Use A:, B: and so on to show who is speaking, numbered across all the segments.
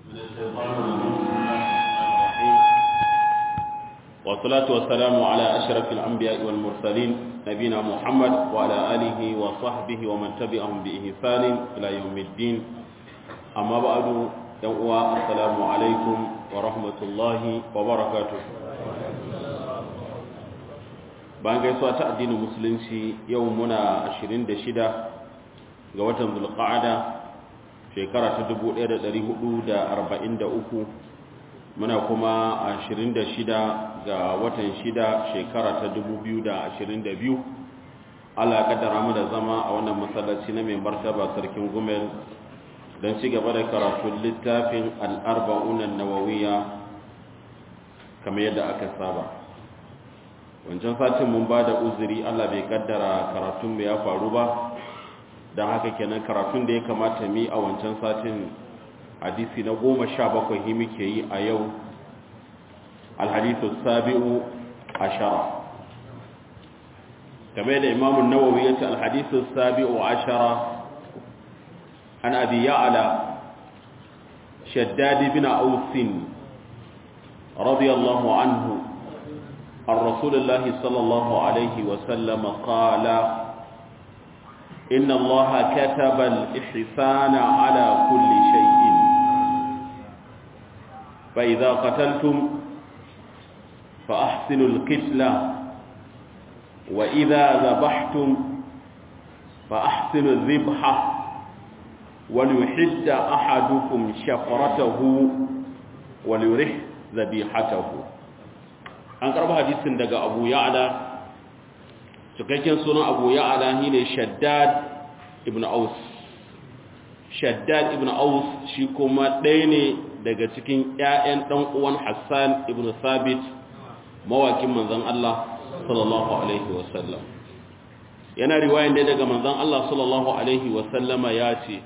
A: والصلاة والسلام على أشرف الأنبياء والمرسلين نبينا محمد وعلى آله وصحبه ومن تبعهم بإحسان إلى يوم الدين أما بعد يوم السلام عليكم ورحمة الله وبركاته bayan gaisuwa ta addinin musulunci yau muna 26 ga watan zulqa'ada shekara ta 1443 muna kuma 26 ga watan 6 shekara ta 2022 Allah kaddara mu da zama a wannan masallaci na mai martaba sarkin gumel don ci gaba da karatun littafin al'arba'unan nawawiya kamar yadda aka saba wancan satin mun ba da uzuri Allah bai kaddara karatunmu ya faru ba don haka kenan karatun da ya kamata mi a wancan satin hadisi na goma sha bakwai hi muke yi a yau alhadisu sabi'u ashara game da imamun nawawi ya ce alhadisu sabi'u ashara an abi ya'ala shaddadi bin ausin radiyallahu anhu عن رسول الله صلى الله عليه وسلم قال إن الله كتب الإحسان على كل شيء فإذا قتلتم فأحسنوا القتلة وإذا ذبحتم فأحسنوا الذبحة وليحد أحدكم شفرته وليرح ذبيحته an karba hadisin daga abu ya'ala cikakken sunan abu ya'ala shi ne shaddad ibn aus shaddad ibn aus shi kuma ɗaya ne daga cikin 'ya'yan ɗan uwan hassan ibn sabit mawakin manzan Allah sallallahu alaihi wasallam yana riwayan da daga manzan Allah sallallahu alaihi wasallama ya ce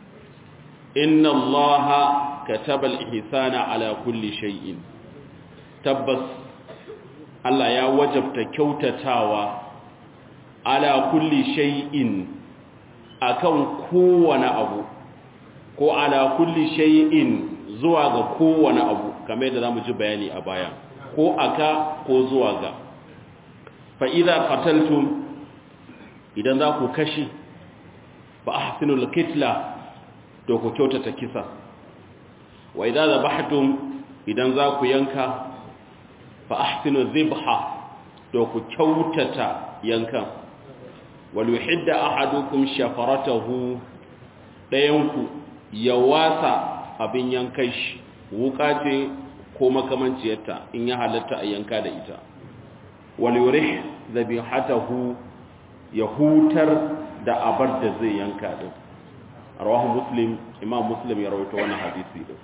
A: inna allaha kataba al-ihsana ala kulli shay'in tabbas Allah ya wajabta kyautatawa ala kulli shay'in akan kowane abu ko ala kulli shay'in zuwa ga kowane abu kamar yadda zamu ji bayani a baya ko aka ko zuwa ga fa idza qataltum idan za ku kashi fa ahsinul qitla to ku kyautata kisa wa idza zabahtum idan za ku yanka fa ahsinu dhibha to ku kyautata yankan wal yuhidda ahadukum shafaratahu dayanku ya wasa abin yankan shi wuka ce ko makamanciyarta in ya halatta a yanka da ita wal yurih dhabihatahu ya hutar da abar da zai yanka din rawahu muslim imam muslim ya rawaito wannan hadisi din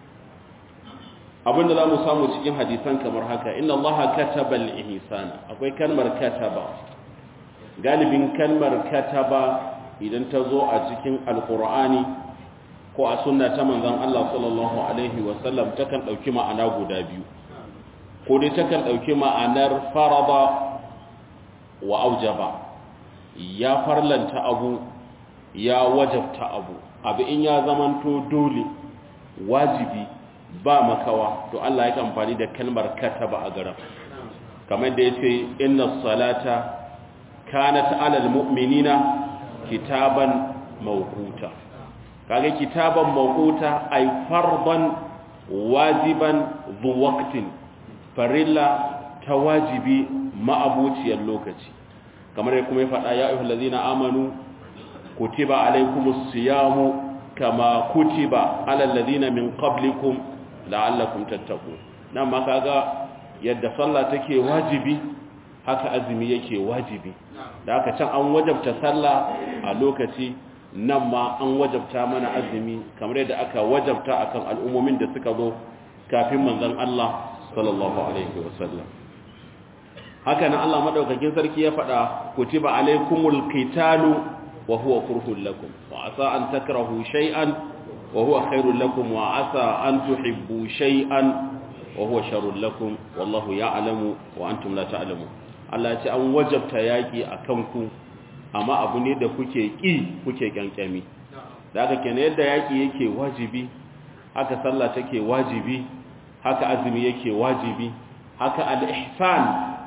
A: abinda za mu samu cikin hadisan kamar haka inna allaha kataba al-ihsana akwai kalmar kataba galibin kalmar kataba idan ta zo a cikin alqur'ani ko a sunna ta manzon Allah sallallahu alaihi wasallam takan dauki ma'ana guda biyu ko dai takan dauki ma'anar farada wa aujaba ya farlanta abu ya wajabta abu abu in ya zamanto dole wajibi ba makawa to Allah ya amfani da kalmar kataba a garin kamar da yace inna salata kanat alal mu'minina kitaban mawquta kage kitaban mawquta ay fardan wajiban dhu waqtin farilla ta wajibi ma'abuciyar lokaci kamar ya kuma ya faɗa ya ayyuhal ladina amanu kutiba alaykumus siyamu kama kutiba alal ladina min qablikum la'allakum tattaqun nan ma kaga yadda sallah take wajibi haka azumi yake wajibi da haka can an wajabta sallah a lokaci nan ma an wajabta mana azumi kamar yadda aka wajabta akan al'ummomin da suka zo kafin manzon Allah sallallahu alaihi wasallam haka nan Allah madaukakin sarki ya faɗa kutiba alaikumul qitalu wa huwa kurhul lakum wa asa an takrahu shay'an وهو خير لكم وعسى أن تحبوا شيئا وهو شر لكم والله يعلم وأنتم لا تعلمون Allah ce an wajabta yaƙi a kanku amma abu ne da kuke ƙi kuke ƙyanƙyami da aka kenan yadda yaƙi yake wajibi haka sallah take wajibi haka azumi yake wajibi haka al-ihsan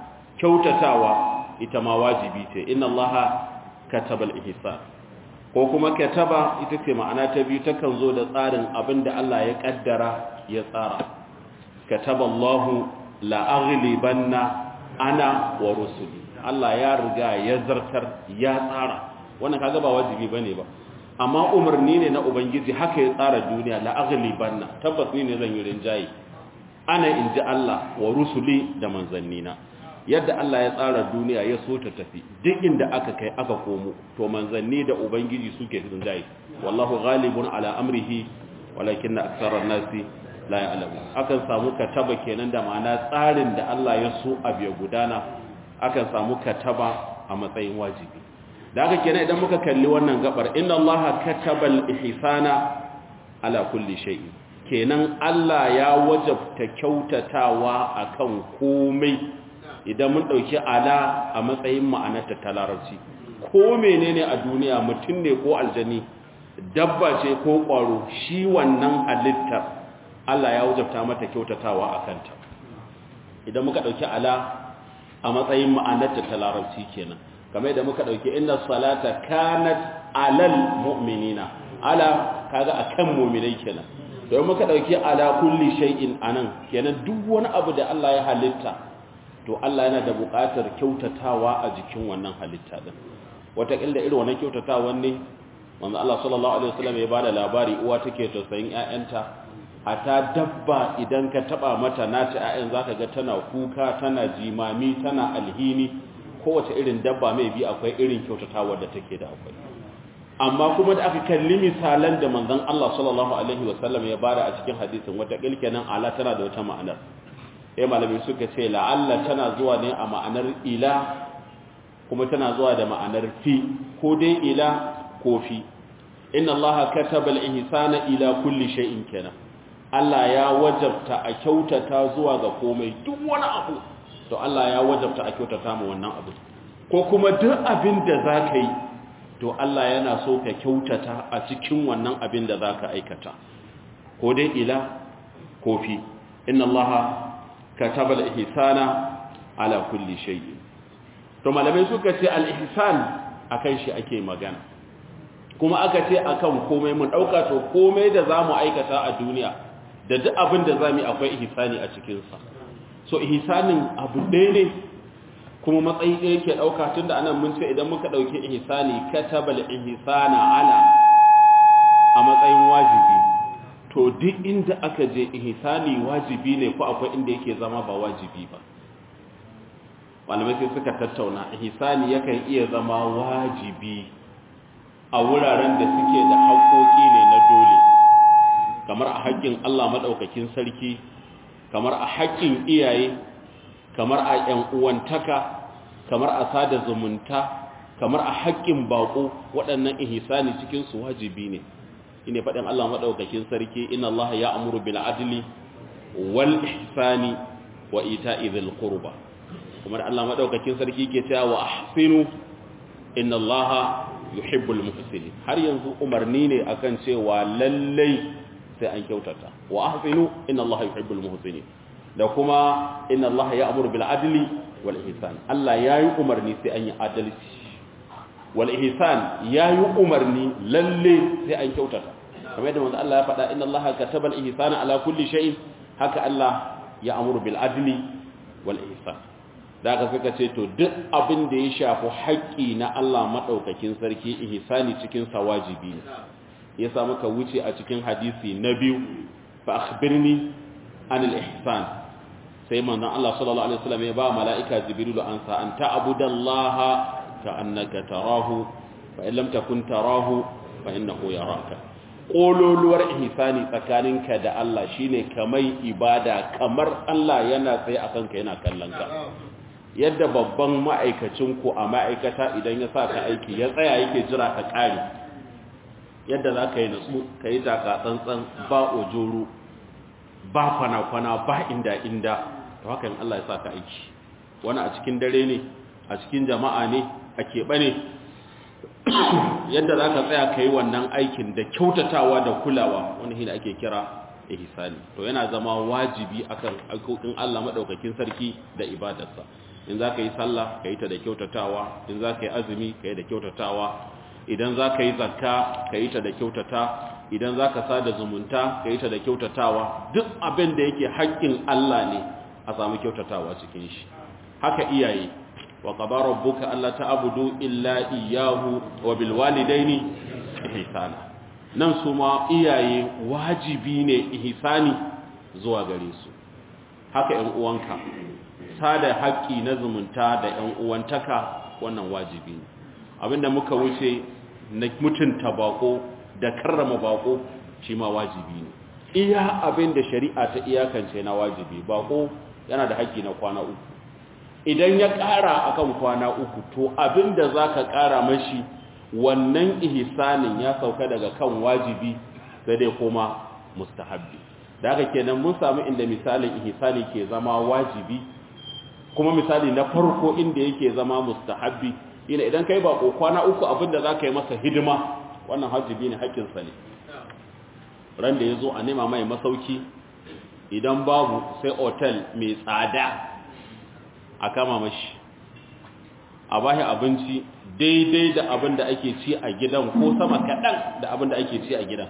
A: kyautatawa ita ma wajibi ce inna allaha kataba al-ihsan ko kuma kataba ita ce ma'ana ta biyu takan zo da tsarin abinda Allah ya kaddara ya tsara kataba Allahu la aghlibanna ana wa rusuli Allah ya riga ya zartar ya tsara wannan kaga ba wajibi bane ba amma umarni ne na ubangiji haka ya tsara duniya la aghlibanna tabbas ni ne zan yi rinjayi ana inji Allah wa rusuli da manzannina yadda Allah ya tsara duniya ya so ta tafi duk inda aka kai aka komo to manzanni da ubangiji suke rinjayi wallahu ghalibun ala amrihi walakinna aktharan nasi la ya'lamu akan samu kataba kenan da ma'ana tsarin da Allah ya so abu ya gudana akan samu kataba a matsayin wajibi da haka kenan idan muka kalli wannan gabar inna allaha katabal ihsana ala kulli shay'in kenan Allah ya wajabta kyautatawa akan komai idan mun dauki ala a matsayin ma'anarta ta larabci ko menene a duniya mutum ne ko aljani dabba ce ko kwaro shi wannan halittar Allah ya wajabta mata kyautatawa akan ta idan muka dauki ala a matsayin ma'anarta ta larabci kenan kamar da muka dauki inna salata kanat alal mu'minina ala kaga akan mu'minai kenan don muka dauki ala kulli shay'in anan kenan duk wani abu da Allah ya halitta to Allah yana da buƙatar kyautatawa a jikin wannan halitta din wata killa irin wannan kyautatawan ne manzo Allah sallallahu alaihi wasallam ya bada labari uwa take tausayin ƴaƴanta ata dabba idan ka taba mata nata ƴaƴan zaka ga tana kuka tana jimami tana alhini kowace irin dabba mai bi akwai irin kyautatawar da take da akwai amma kuma da aka kalli misalan da manzon Allah sallallahu alaihi wasallam ya bada a cikin hadisin wata kilkenan ala tana da wata ma'anar eh malami suka ce la'alla tana zuwa ne a ma'anar ila kuma tana zuwa da ma'anar fi ko dai ila ko fi inna Allah kataba al-ihsana ila kulli shay'in kenan Allah ya wajabta a kyautata zuwa ga komai duk wani abu to Allah ya wajabta a kyautata mu wannan abu ko kuma duk abin da zaka yi to Allah yana so ka kyautata a cikin wannan abin da zaka aikata ko dai ila ko fi inna Allah kataba al-ihsana ala kulli shay'in to malamai suka ce al-ihsan akan shi ake magana kuma aka ce akan komai mun dauka to komai da zamu aikata a duniya da duk abin da zamu akwai ihsani a cikin sa so ihsanin abu ɗaya ne kuma matsayi ɗaya yake dauka tunda anan mun ce idan muka dauki ihsani katabal ihsana ala a matsayin wajibi to duk inda aka je ihsani wajibi ne ko akwai inda yake zama ba wajibi ba malamai sai suka tattauna ihsani yakan iya zama wajibi a wuraren da suke da haƙoƙi ne na dole kamar a haƙƙin Allah maɗaukakin sarki kamar a haƙƙin iyaye kamar a ƴan uwantaka kamar a sada zumunta kamar a haƙƙin baƙo waɗannan ihsani cikin su wajibi ne ine faɗin Allah maɗaukakin sarki inna Allah ya amuru bil adli wal ihsani wa ita'i dhil qurba kuma Allah maɗaukakin sarki ke cewa wa ahsinu inna Allah yuhibbul muhsinin har yanzu umarni ne akan cewa lallai sai an kyautata wa ahsinu inna allaha yuhibbul muhsinin da kuma inna allaha ya'muru bil adli wal ihsan Allah yayi umarni sai an yi adalci wal ihsan yayi umarni lalle sai an kyautata kamar yadda manzo Allah ya faɗa inna allaha kataba al ihsana ala kulli shay'in haka Allah ya amuru bil adli wal ihsan da aka suka ce to duk abin da ya shafi haƙƙi na Allah maɗaukakin sarki ihsani cikin sa wajibi ne ya sa muka wuce a cikin hadisi na biyu fa akhbirni anil ihsan sai manzon Allah sallallahu alaihi wasallam ya ba mala'ika jibril an sa an ta'budallaha ka annaka tarahu fa in lam takun tarahu fa innahu yaraka kololuwar ihsani tsakaninka da Allah shine kamai ibada kamar Allah yana tsaye akan ka yana kallon ka yadda babban ma'aikacinku a ma'aikata idan ya sa ka aiki ya tsaya yake jira ka ƙari yadda za ka yi natsu ka yi taka tsantsan ba ojoro ba kwana-kwana ba inda-inda ta hakan Allah ya sa ka aiki wani a cikin dare ne a cikin jama'a ne a keɓe ne yadda za ka tsaya ka yi wannan aikin da kyautatawa da kulawa wani hina ake kira ihsani to yana zama wajibi akan alƙoƙin Allah madaukakin sarki da ibadarsa in za ka yi sallah ka yi ta da kyautatawa in za ka yi azumi ka yi da kyautatawa idan za ka yi zakka ka yi ta da kyautata idan za ka sada zumunta ka yi ta da kyautatawa duk abin da yake haƙƙin Allah ne a samu kyautatawa cikin shi haka iyaye wa qada rabbuka alla ta'budu illa iyyahu wa bil walidaini ihsana nan su ma iyaye wajibi ne ihsani zuwa gare su haka ƴan uwanka sada haƙƙi na zumunta da ƴan uwantaka wannan wajibi ne abinda muka wuce na mutunta bako da karrama bako shi ma wajibi ne iya abinda shari'a ta iyakance na wajibi bako yana da haƙƙi na kwana uku idan ya ƙara akan kwana uku to abinda zaka ƙara mashi wannan ihsanin ya sauka daga kan wajibi sai dai kuma mustahabbi da haka kenan mun samu inda misalin ihsani ke zama wajibi kuma misali na farko inda yake zama mustahabbi ina idan kai bako kwana uku abinda zaka yi masa hidima wannan wajibi ne haƙƙin sa ne ran da yazo a nema mai masauki idan babu sai hotel mai tsada a kama mashi a bashi abinci daidai da abin da ake ci a gidan ko sama kaɗan da abin da ake ci a gidan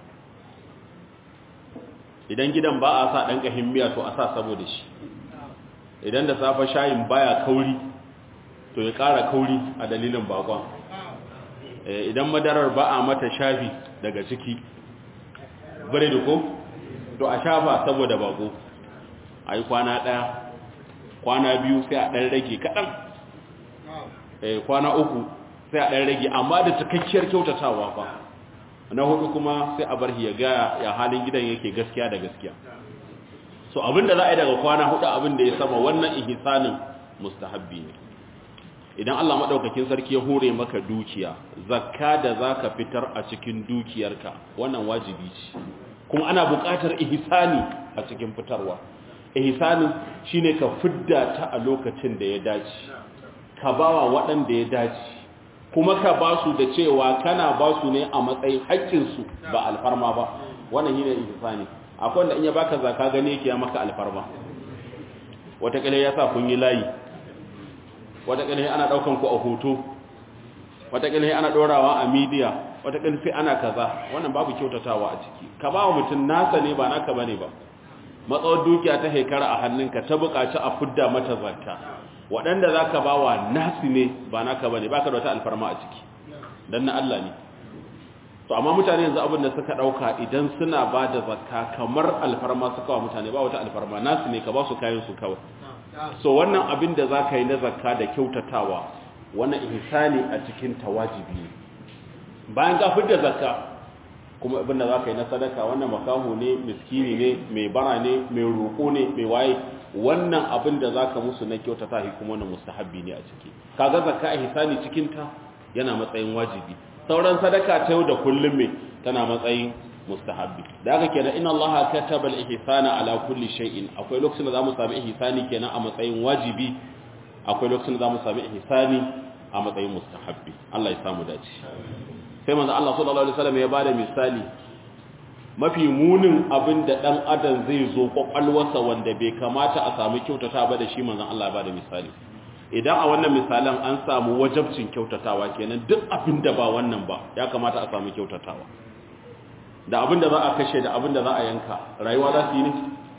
A: idan gidan ba a sa ɗan ƙahin miya to a sa saboda shi idan da safa shayin baya kauri to ya ƙara kauri a dalilin bakon idan madarar ba a mata shafi daga ciki bare da ko to a shafa saboda bako a yi kwana ɗaya kwana biyu sai a ɗan rage kaɗan kwana uku sai a ɗan rage amma da cikakkiyar kyautatawa ba na hudu kuma sai a bar ya ga ya halin gidan yake gaskiya da gaskiya so abinda za a yi daga kwana hudu abinda ya sama wannan ihsanin mustahabbi ne idan Allah madaukakin sarki ya hore maka dukiya zakka da zaka fitar a cikin dukiyarka wannan wajibi ce kuma ana buƙatar ihsani a cikin fitarwa ihsanin shine ka fidda ta a lokacin da ya dace ka bawa waɗanda ya dace kuma ka ba su da cewa kana ba su ne a matsayin haƙƙinsu ba alfarma ba wannan shine ihsani akwai wanda in ya baka zaka gane yake ya maka alfarma wataƙila ya sa kun yi layi wataƙila ana ɗaukan ku a hoto wataƙila ana ɗorawa a midiya wataƙila sai ana kaza wannan babu kyautatawa a ciki ka ba wa mutum nasa ne ba naka bane ba matsawar dukiya ta haikara a hannunka ta buƙaci a fudda mata zakka waɗanda za ka ba wa nasi ne ba naka ba ne ba ka da wata alfarma a ciki don na Allah ne to amma mutane yanzu abin da suka ɗauka idan suna ba da zakka kamar alfarma suka wa mutane ba wata alfarma nasi ne ka ba su kayan su kawai so wannan abin da za ka yi na zakka da kyautatawa wannan ihsani a cikin tawajibi ne bayan ka fidda zakka kuma abin da za ka yi na sadaka wannan makaho ne miskini ne mai bara ne mai roƙo ne mai waye wannan abin da za ka musu na kyautata shi kuma wannan mustahabbi ne a ciki kaga zakka ihsani cikin ta yana matsayin wajibi sauran sadaka ta yau da kullum me tana matsayin mustahabbi da haka kenan inna allaha kataba al-ihsana ala kulli shay'in akwai lokacin da zamu sami ihsani kenan a matsayin wajibi akwai lokacin da zamu sami ihsani a matsayin mustahabbi Allah ya samu dace sai manzo Allah sallallahu alaihi wasallam ya bada misali mafi munin abin da ɗan adam zai zo ƙwaƙwalwarsa wanda bai kamata a samu kyautata ba da shi manzan Allah ba da misali idan a wannan misalan an samu wajabcin kyautatawa kenan duk abin da ba wannan ba ya kamata a samu kyautatawa da abin da za a kashe da abin da za a yanka rayuwa za su yi ne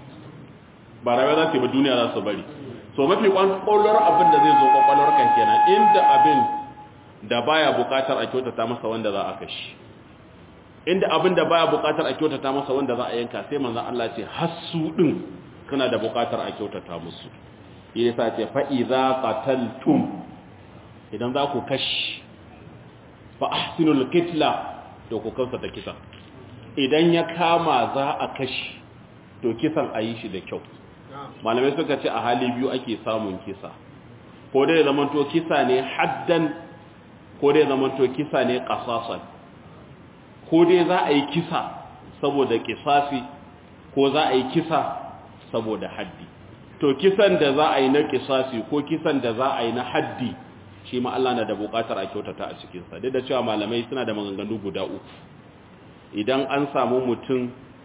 A: ba rayuwa za su yi ba duniya za su bari so mafi ƙwaƙwalwar abin da zai zo ƙwaƙwalwar kan kenan inda abin da baya buƙatar a kyautata masa wanda za a kashe inda abin da baya bukatar a kyautata masa wanda za a yanka sai manzon Allah ce hassu din kana da bukatar a kyautata musu yasa ce fa idza qataltum idan za ku kashi fa ahsinul qitla to ku kausa ta kisa idan ya kama za a kashi to kisan ayi shi da kyau malamai suka ce a hali biyu ake samun kisa ko dai zamanto kisa ne haddan ko dai zamanto kisa ne qasasan ko dai za a yi kisa saboda kisasi ko za a yi kisa saboda haddi to kisan da za a yi na kisasi ko kisan da za a yi na haddi shi ma Allah na da bukatar a kyautata a cikinsa duk da cewa malamai suna da maganganu guda uku idan an samu mutum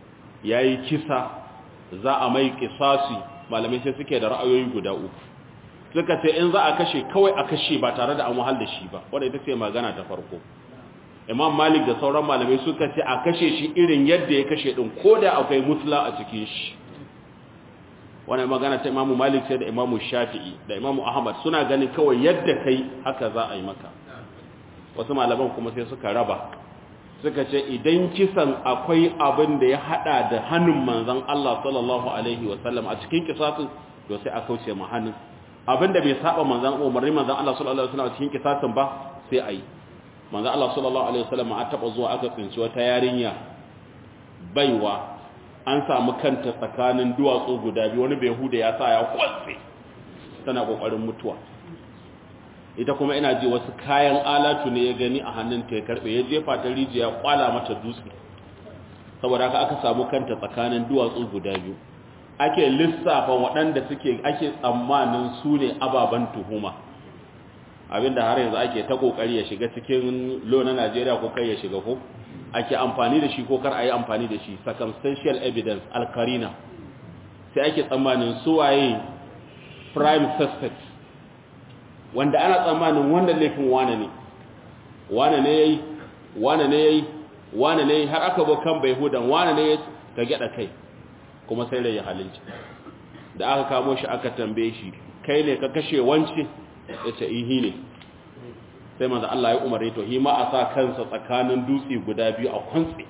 A: yayi kisa za a mai kisasi malamai sai suke da ra'ayoyi guda uku suka ce in za a kashe kawai a kashe ba tare da an wahal da shi ba wanda ita ce magana ta farko imam malik da sauran malamai suka ce a kashe shi irin yadda ya kashe din ko da akwai musla a cikin shi wannan magana ta imamu malik sai da imamu shafi'i da imamu ahmad suna ganin kawai yadda kai haka za a yi maka wasu malaman kuma sai suka raba suka ce idan kisan akwai abin da ya hada da hannun manzon Allah sallallahu alaihi wasallam a cikin kisasin to sai a kauce ma hannun abin da bai saba manzon umarni manzon Allah sallallahu alaihi wasallam a cikin kisasin ba sai a yi manzon Allah sallallahu alaihi wasallam a taba zuwa aka tsinci wata yarinya baiwa an samu kanta tsakanin duwatsu guda biyu wani bai ya sa ya kwatse tana kokarin mutuwa ita kuma ina ji wasu kayan alatu ne ya gani a hannunta ya karbe ya jefa ta rijiya kwala mata dutse saboda haka aka samu kanta tsakanin duwatsu guda biyu ake lissafa waɗanda suke ake tsammanin su ne ababen tuhuma abinda har yanzu ake ta kokari ya shiga cikin lo na Najeriya ko kai ya shiga ko ake amfani da shi ko kar a yi amfani da shi circumstantial evidence alkarina sai ake tsammanin suwaye prime suspect wanda ana tsammanin wannan laifin wane ne wane ne yayi wane ne yayi wane ne har aka bo kan bai hudan wane ne ka gyada kai kuma sai rai ya halinci da aka kamo shi aka tambaye shi kai ne ka kashe wance yace ihi ne sai manzo Allah ya umare to hima a sa kansa tsakanin dutse guda biyu a kwantsi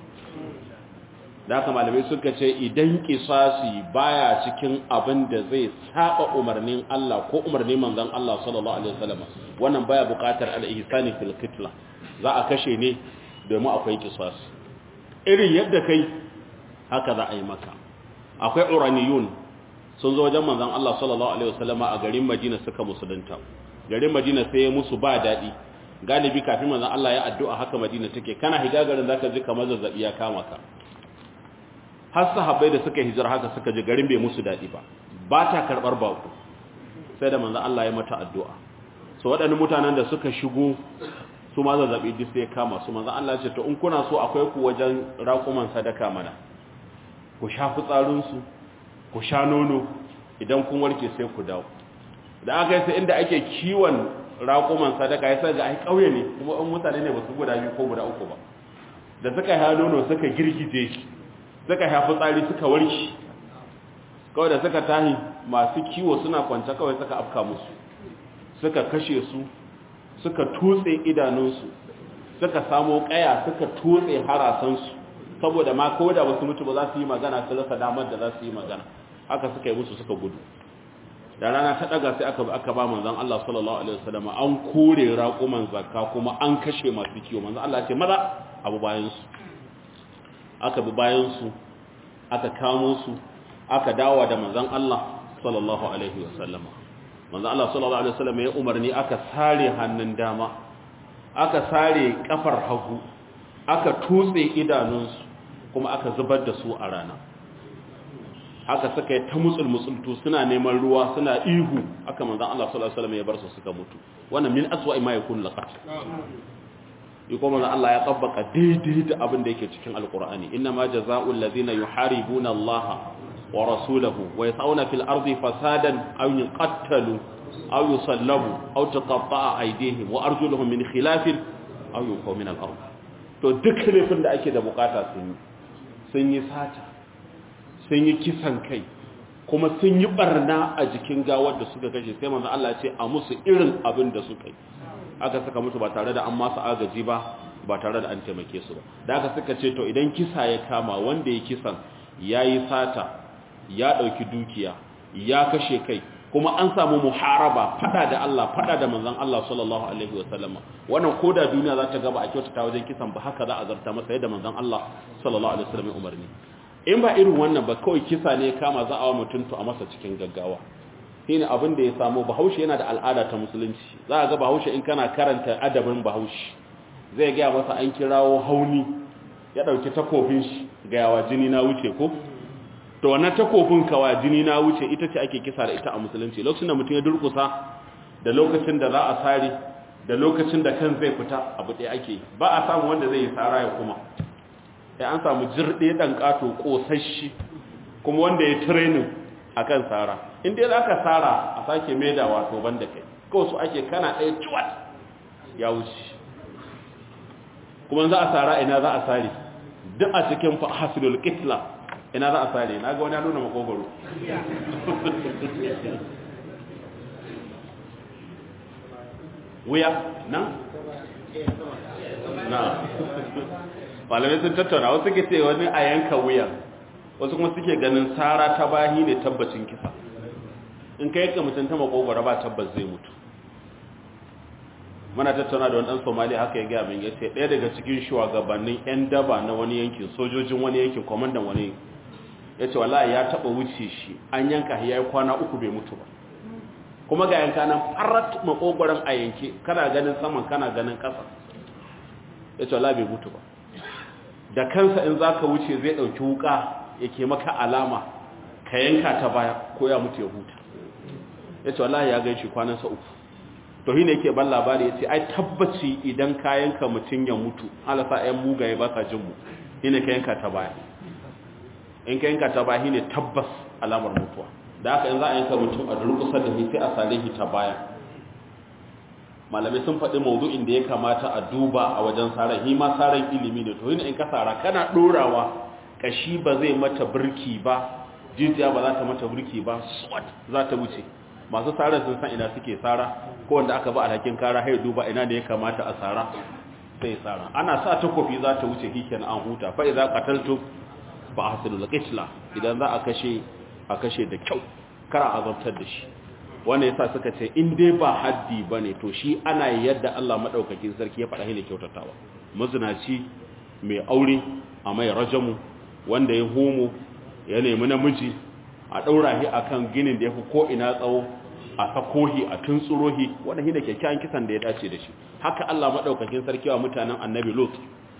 A: da haka malamai suka ce idan kisasi baya cikin abin da zai saba umarnin Allah ko umarnin manzon Allah sallallahu alaihi wasallam wannan baya buƙatar al-ihsani fil qitla za a kashe ne domin akwai kisasi irin yadda kai haka za a yi maka akwai uraniyun sun zo wajen manzon Allah sallallahu alaihi wasallam a garin Madina suka musulunta garin Madina sai ya musu ba daɗi galibi kafin manzon Allah ya addu'a haka Madina take kana higa garin zaka ji kamar zazzabi ya kama ka har sahabbai da suka hijira haka suka ji garin bai musu daɗi ba ba ta karɓar baku sai da manzon Allah ya mata addu'a so waɗannan mutanen da suka shigo su ma zazzabi duk sai ya kama su manzon Allah ya ce to in kuna so akwai ku wajen raƙuman sadaka mana ku sha fitsarinsu ku sha nono idan kun warke sai ku dawo da aka yi sai inda ake kiwon raƙuman sadaka ya ga ai ƙauye ne kuma in mutane ne ba su guda biyu ko guda uku ba da suka ha nono suka girgije shi suka ha fitsari suka warke kawai da suka tahi masu kiwo suna kwance kawai suka afka musu suka kashe su suka tutse idanunsu suka samo ƙaya suka tutse harasansu saboda ma ko da wasu mutu ba za su yi magana su rasa damar da za su yi magana haka suka yi musu suka gudu da rana ta daga sai aka aka ba manzon Allah sallallahu alaihi wasallam an kore raquman zakka kuma an kashe masu kiwo manzon Allah ya ce maza abu bayan su aka bi bayan su aka kamo su aka dawo da manzon Allah sallallahu alaihi wasallam manzon Allah sallallahu alaihi wasallam ya umarni aka sare hannun dama aka sare kafar hagu aka tutse idanunsu kuma aka zubar da su a rana haka suka yi ta mutsul mutsultu suna neman ruwa suna ihu aka manzan Allah sallallahu alaihi wasallam ya bar su suka mutu wannan min aswa'i ma yakun laqat yi kuma manzan Allah ya tabbaka daidai da abin da yake cikin alqur'ani inna ma jazaa'ul ladina yuharibuna Allah wa rasulahu wa yas'una fil ardi fasadan aw yuqattalu aw yusallabu aw tuqatta'a aydihim wa arjuluhum min khilafin aw yunfaw min al-ard to duk laifin da ake da bukata sun yi sun yi sata sun yi kisan kai kuma sun yi barna a jikin gawar da suka kashe sai manzo Allah ya ce a musu irin abin da suka yi aka saka musu ba tare da an masu agaji ba ba tare da an taimake su ba da aka suka ce to idan kisa ya kama wanda ya kisan ya yi sata ya ɗauki dukiya ya kashe kai kuma an samu muharaba fada da Allah fada da manzon Allah sallallahu alaihi wasallama wannan koda duniya za ta gaba a kyautata wajen kisan ba haka za a zarta masa yadda manzon Allah sallallahu alaihi wasallam ya umarni in ba irin wannan ba kawai kisa ne kama za a wa mutum to a masa cikin gaggawa shine abin da ya samu bahaushe yana da al'ada ta musulunci za a ga bahaushe in kana karanta adabin bahaushe zai gaya masa an kirawo hauni ya dauki takofin shi ga yawa jini na wuce ko to wannan takofin kawa jini na wuce ita ce ake kisa da ita a musulunci lokacin da mutum ya durkusa da lokacin da za a sare da lokacin da kan zai fita abu ɗaya ake ba a samu wanda zai yi tsara ya kuma ya an samu jirɗe ɗan ƙato ƙosashi kuma wanda ya training a kan tsara inda za ka tsara a sake maida wato ban da kai kawai su ake kana ɗaya ciwat ya wuce kuma za a tsara ina za a tsari duk a cikin hasilul kitla ina za a tsari na ga wani nuna makogoro wuya nan na malamai sun tattauna wasu ke ce wani a yanka wuya wasu kuma suke ganin tsara ta bahi ne tabbacin kisa in ka yanka mutum ta makogoro ba tabbas zai mutu mana tattauna da wani ɗan somali haka ya gaya min ya ce ɗaya daga cikin shugabannin 'yan daba na wani yankin sojojin wani yankin kwamandan wani ya ce wallahi ya taɓa wuce shi an yanka ya yi kwana uku bai mutu ba kuma ga yanka nan farat makogoron a yanke kana ganin saman kana ganin ƙasa ya ce wallahi bai mutu ba da kansa in za ka wuce zai ɗauki wuka yake maka alama ka yanka ta baya ko ya mutu ya huta ya ce wallahi ya gan shi kwanansa uku to shi ne yake ban labari ya ce ai tabbaci idan kayanka mutum ya mutu halasa ‘yan mugaye ba sa jinmu shi ne kayanka ta baya in kayanka ta baya shi ne tabbas alamar mutuwa da haka in za a yanka mutum a durkusa da sai a sare shi ta baya malamai sun faɗi maudu'in da ya kamata a duba a wajen tsaron shi ma tsaron ilimi ne to yi in ka tsara kana ɗorawa kashi ba zai mata birki ba jijiya ba za ta mata birki ba swat za ta wuce masu tsara sun san ina suke tsara ko wanda aka ba alhakin kara hai duba ina da ya kamata a tsara sai tsara ana sa takofi za ta wuce hiken an huta fa idza qataltu fa ahsilul qitla idan za a kashe a kashe da kyau kara azabtar da shi wannan yasa suka ce in dai ba haddi bane to shi ana yadda Allah madaukakin sarki ya faɗa ne kyautatawa mazinaci mai aure a mai rajamu wanda ya homo ya nemi namiji a ɗaura shi a kan ginin da ya fi ko'ina tsawo a sakohi a tuntsurohi wanda shi da kyakkyawan kisan da ya dace da shi haka Allah maɗaukakin sarki wa mutanen annabi lot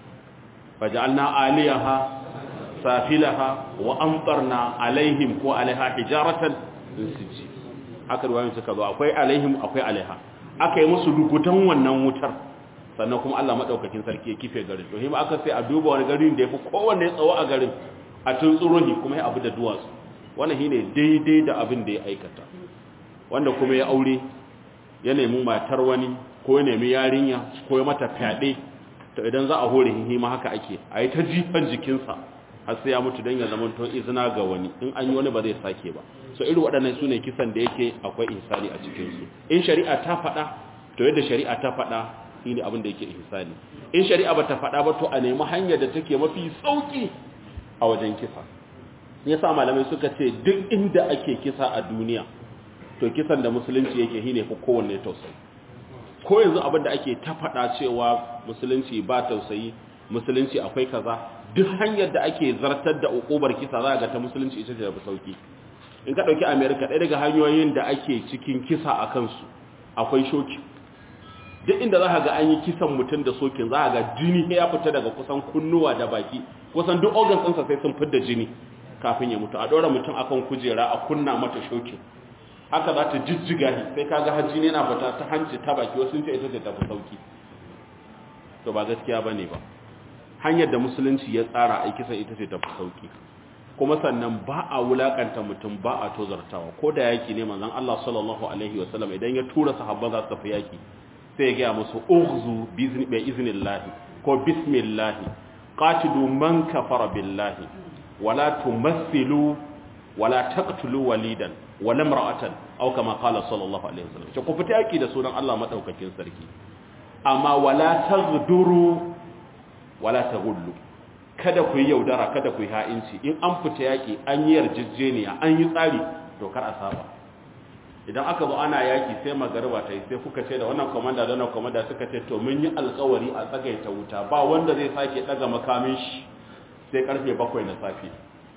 A: faja'alna aliyaha safilaha wa amtarna alaihim ko alaiha hijaratan min sijji haka ruwayoyin suka zo akwai alaihim akwai alaiha aka yi musu lugudan wannan wutar sannan kuma Allah maɗaukakin sarki ya kife garin to hima aka sai a duba wani garin da ya fi kowanne tsawo a garin a tuntsurohi kuma ya abu da duwatsu wannan shine daidai da abin da ya aikata wanda kuma ya aure ya nemi matar wani ko ya nemi yarinya ko ya mata fyaɗe to idan za a hore hihi ma haka ake a yi ta jifan jikinsa har sai ya mutu don ya zama to izina ga wani in an yi wani ba zai sake ba so irin waɗannan su ne kisan da yake akwai ihsani a cikinsu in shari'a ta faɗa to yadda shari'a ta faɗa shi ne abin da yake ihsani in shari'a ba ta faɗa ba to a nemi hanyar da take mafi sauƙi a wajen kisa yasa malamai suka ce duk inda ake kisa a duniya to kisan da musulunci yake shine fi kowanne tausayi ko yanzu abin da ake ta faɗa cewa musulunci ba tausayi musulunci akwai kaza duk hanyar da ake zartar da ukubar kisa za ga ta musulunci ita ce da sauki in ka ɗauki america ɗaya daga hanyoyin da ake cikin kisa a kansu akwai shoki duk inda za ga an yi kisan mutum da sokin za ga jini ya fita daga kusan kunnuwa da baki kusan duk organs ɗinsa sai sun fidda jini kafin ya mutu a ɗora mutum akan kujera a kunna mata shokin haka za ta jijjiga shi sai kaga hajji ne na fita ta hanci ta baki wasu ce ita ce tafi sauki to ba gaskiya ba ne ba hanyar da musulunci ya tsara a kisan ita ce tafi sauki kuma sannan ba a wulakanta mutum ba a tozartawa ko da yaki ne manzon Allah sallallahu alaihi wasallam idan ya tura sahabban za su tafi yaki sai ya gaya musu ughzu bi iznillahi ko bismillahi qatilu man kafara billahi wala tumathilu wala taqtulu walidan wala imra'atan aw kama qala sallallahu alaihi wasallam ce ku fita yaki da sunan Allah madaukakin sarki amma wala taghduru wala taghullu kada ku yi yaudara kada ku yi ha'inci in an fita yaki an yi yarjejeniya an yi tsari to kar a saba idan aka zo ana yaki sai magarba ta yi sai kuka ce da wannan komanda da wannan komanda suka ce to mun yi alkawari a tsagaita wuta ba wanda zai sake daga makamin shi sai karfe bakwai na safe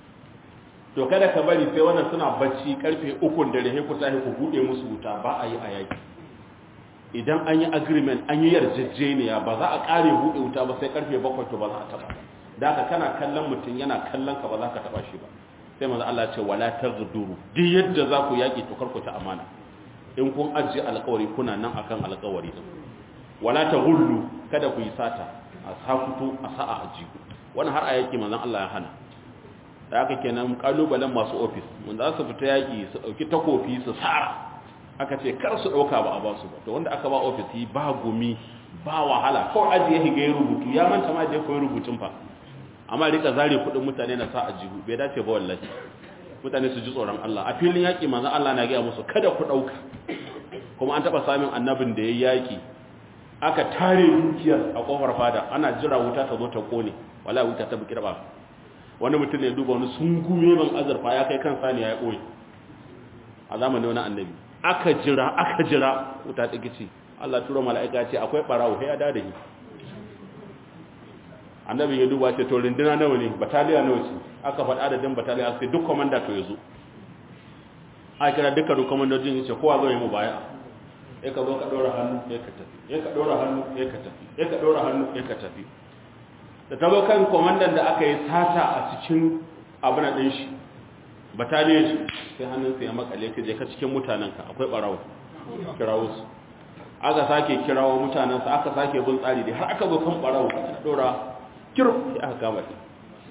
A: to kada ka bari sai wannan suna bacci karfe ukun dare sai ku tashi ku bude musu wuta ba a yi a yaki idan an yi agreement an yi yarjejeniya ba za a kare bude wuta ba sai karfe bakwai to ba za a taba da haka kana kallon mutum yana kallon ka ba za ka taba shi ba sai manzo Allah ce wala taghduru duk yadda za ku yaki to karku ta amana in kun ajiye alƙawari kuna nan akan alƙawari din wala taghullu kada ku yi sata a sakuto a sa'a ajiku wannan har a yaki manzon Allah ya hana da aka kenan kalubalen masu ofis mun za su fita yaki su dauki takofi su sara aka ce kar su dauka ba a ba su ba to wanda aka ba ofisi ba gumi ba wahala kawai ajiye higa ya rubutu ya manta ma je koyi rubutun fa amma rika zare kudin mutane na sa a jihu bai dace ba wallahi mutane su ji tsoron Allah a filin yaki manzon Allah na ga musu kada ku dauka kuma an taba samun annabin da yayi yaki aka tare dukiyar a kofar fada ana jira wuta ta zo ta kone wala wuta ta bukira ba wani mutum ne duba wani sungume ban azurfa ya kai kan saniya ya koyi a zamanin wani annabi aka jira aka jira wuta ta gici Allah tura mala'ika ce akwai barawo sai ya da da shi annabi ya duba ce to rinduna nawa ne bataliya nawa ce aka faɗa adadin bataliya sai duk komanda to yazo a kira duka duk komandojin yace kowa zo yi mu baya ya ka zo ka ɗora hannu ya ka tafi ya ka ɗora hannu ya ka tafi ya ka ɗora hannu ya ka tafi da ta zo kan komandan da aka yi sata a cikin abin a ɗin shi bataliyar shi sai hannunsa ya makale ka je ka cikin mutanenka akwai ɓarawo kirawo su aka sake kirawo mutanensa aka sake bin tsari dai har aka zo kan ɓarawo aka ɗora kirf sai aka kama shi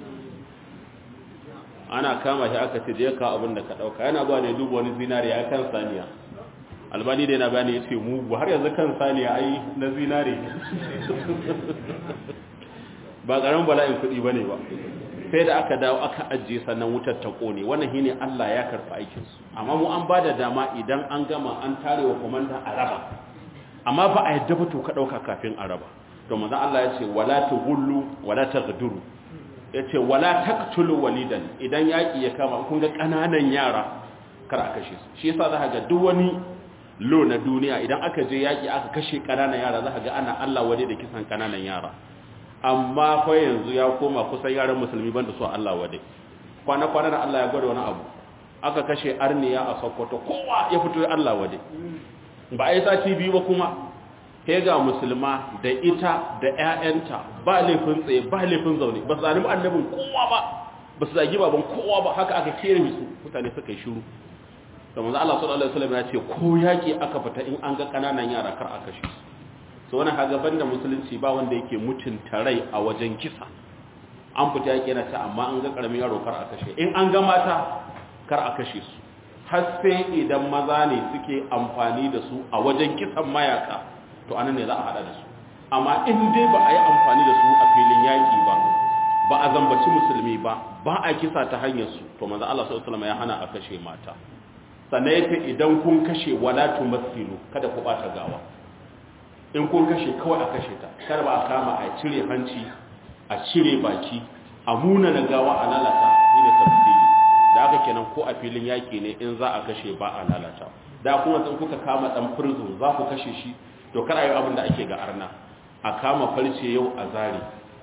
A: ana kama shi aka ce je ka abin da ka ɗauka yana zuwa ne duba wani zinariya ya kan saniya albani da yana bayani ya ce mugu har yanzu kan saniya ai na zinare ba ƙaramin bala'in kuɗi ba ne ba sai da aka dawo aka ajiye sannan wutar ta ƙone wannan shine Allah ya karɓi aikinsu amma mu an ba da dama idan an gama an tare wa komanda a raba amma ba a yadda ba to ka ɗauka kafin a raba to manzon Allah ya ce wala tughullu wala taghduru ya ce wala taqtulu walidan idan yaƙi ya kama kun ga ƙananan yara kar a kashe su shi yasa za ga duk wani lo na duniya idan aka je yaƙi aka kashe ƙananan yara za ga ana Allah wade da kisan ƙananan yara amma fa yanzu ya koma kusan yaran musulmi banda su Allah wade kwana-kwana da Allah ya gwada wani abu aka kashe arniya a sokoto kowa ya fito ya Allah wade ba a yi sati biyu ba kuma he ga musulma da ita da 'ya'yanta ba laifin tsaye ba laifin zaune ba su zalimi annabin kowa ba ba su zagi baban kowa ba haka aka kere su mutane suka yi shiru da manzo Allah sallallahu alaihi wasallam ya ce ko yaki aka fita in an ga kananan yara kar a kashe su so wannan kaga banda musulunci ba wanda yake mutunta rai a wajen kisa an fita yaki yana ta amma an ga karamin yaro kar a kashe in an ga mata kar a kashe su har sai idan maza ne suke amfani da su a wajen kisan mayaka to anan ne za a hada da su amma in dai ba a yi amfani da su a filin yaki ba ba a zambaci musulmi ba ba a kisa ta hanyar su to manzo Allah sallallahu alaihi wasallam ya hana a kashe mata sannan yace idan kun kashe wala tumathilu kada ku bata gawa in kun kashe kawai a kashe ta kada ba a kama a cire hanci a cire baki a muna na gawa a lalata ni da tafsiri da aka kenan ko a filin yaki ne in za a kashe ba a lalata da kuma sun kuka kama dan prison za ku kashe shi to kada yi abin da ake ga arna a kama farce yau a zari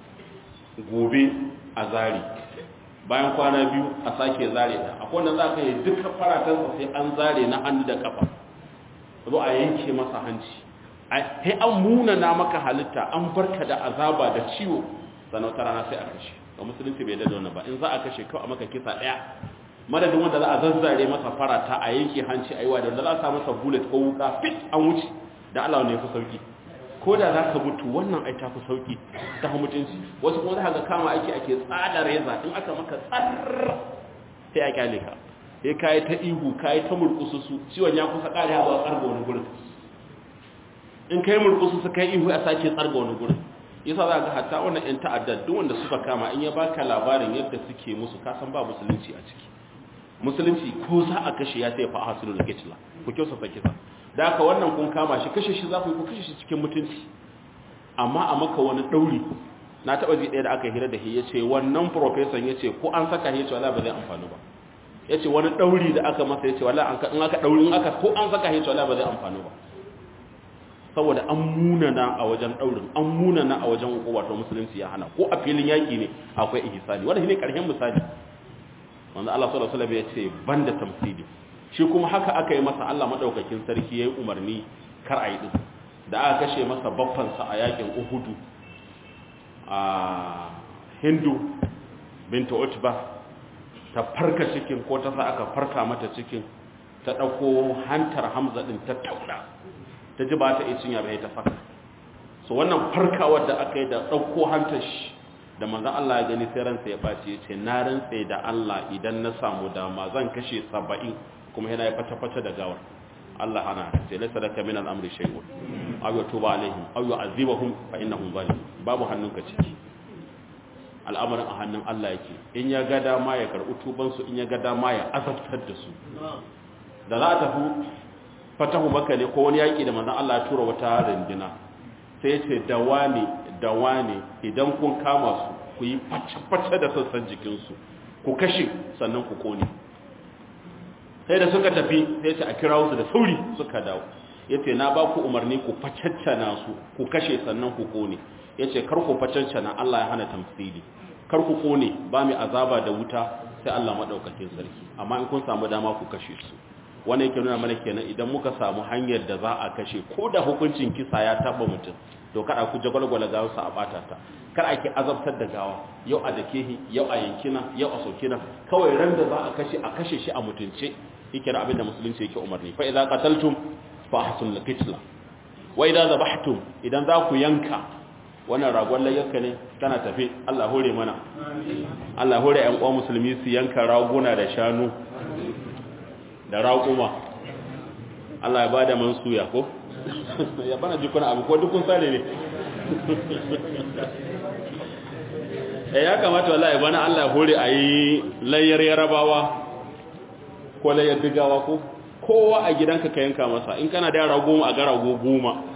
A: gobe a zari bayan kwana biyu a sake zare ta akwai wanda za ka yi duka faratansa sai an zare na hannu da kafa zo a yanke masa hanci sai an munana maka halitta an barka da azaba da ciwo sannan wata rana sai a kashe ga musulunci bai dada ba in za a kashe kawai a maka kisa ɗaya madadin wanda za a zazzare masa farata a yanke hanci a yi wa da wanda za a sa masa bullet ko wuka fit an wuce da Allah ne fi sauki ko da za ka mutu wannan ai ta fi sauki ta mutunci wasu kuma za ka kama aiki ake tsada reza in aka maka tsar sai a kyale ka sai kayi ta ihu kayi ta murkusu su ciwon ya kusa kare ya zuwa tsarga wani gurin in kai murkusu su kai ihu a sake tsarga wani gurin yasa za ga hatta wannan yan ta'addar duk wanda suka kama in ya baka labarin yadda suke musu ka san ba musulunci a ciki musulunci ko za a kashe ya sai fa hasulul kitla ku kyausa sa kisa da haka wannan kun kama shi kashe shi za ku yi ku kashe shi cikin mutunci amma a maka wani ɗauri na taɓa ji ɗaya da aka hira da shi ya ce wannan profesan ya ce ko an saka shi ya ce wala ba zai amfani ba ya ce wani ɗauri da aka masa ya ce wala in aka ɗauri in aka ko an saka shi ya ce wala ba zai amfani ba saboda an munana a wajen ɗaurin an munana a wajen wato musulunci ya hana ko a filin yaƙi ne akwai ihsani wanda shi ne ƙarshen misali wanda Allah sallallahu alaihi wasallam ya ce banda tamsili shi kuma haka aka yi masa Allah madaukakin sarki yayi umarni kar a yi din da aka kashe masa baffansa a yakin Uhudu a Hindu bintu Utba ta farka cikin ko ta sa aka farka mata cikin ta dauko hantar Hamza din ta tauna ta ji ba ta yi cinya bai ta saka so wannan farkawar da aka yi da dauko hantar shi da manzon Allah ya gani sai ransa ya baci ya ce na rantsa da Allah idan na samu dama zan kashe 70 kuma yana ya fata-fata da gawar Allah hana sai laysa laka min al-amri shay'un aw yatuba alaihim aw yu'adhibuhum fa innahum zalim babu hannunka ciki al'amarin a hannun Allah yake in ya ga dama ya karɓi tuban su in ya ga dama ya azabtar da su da za a tafi fatahu maka ne ko wani yaƙi da manzon Allah ya tura wata rindina sai ya ce da wani da wani idan kun kama su ku yi face-face da sassan jikinsu ku kashe sannan ku kone sai da suka tafi sai ce a kira su da sauri suka dawo ya ce na ba ku umarni ku facaccana su ku kashe sannan ku kone ya ce kar ku facaccana Allah ya hana tamsili kar ku kone ba mai azaba da wuta sai Allah maɗaukakin sarki amma in kun samu dama ku kashe su wani yake nuna mana kenan idan muka samu hanyar da za a kashe ko da hukuncin kisa ya taba mutum to kada ku jagwalgwala gawarsa a bata ta kar ake azabtar da gawa yau a dakehi yau a yankina yau a sokina kawai ran da za a kashe a kashe shi a mutunce yake da abin da musulunci yake umarni fa idza qataltum fa ahsul qitla wa idza zabahtum idan za ku yanka wannan ragon layyarka ne tana tafe Allah hore mana Allah hore ƴan uwa musulmi su yanka raguna da shanu da raƙuma Allah ya bada man suya ko ya bana jikuna abu ko dukun sare ne eh ya kamata wallahi bana Allah hore ayi layyar yarabawa ko layyar digawa ko kowa a gidanka ka yanka masa in kana da yara goma a ga rago goma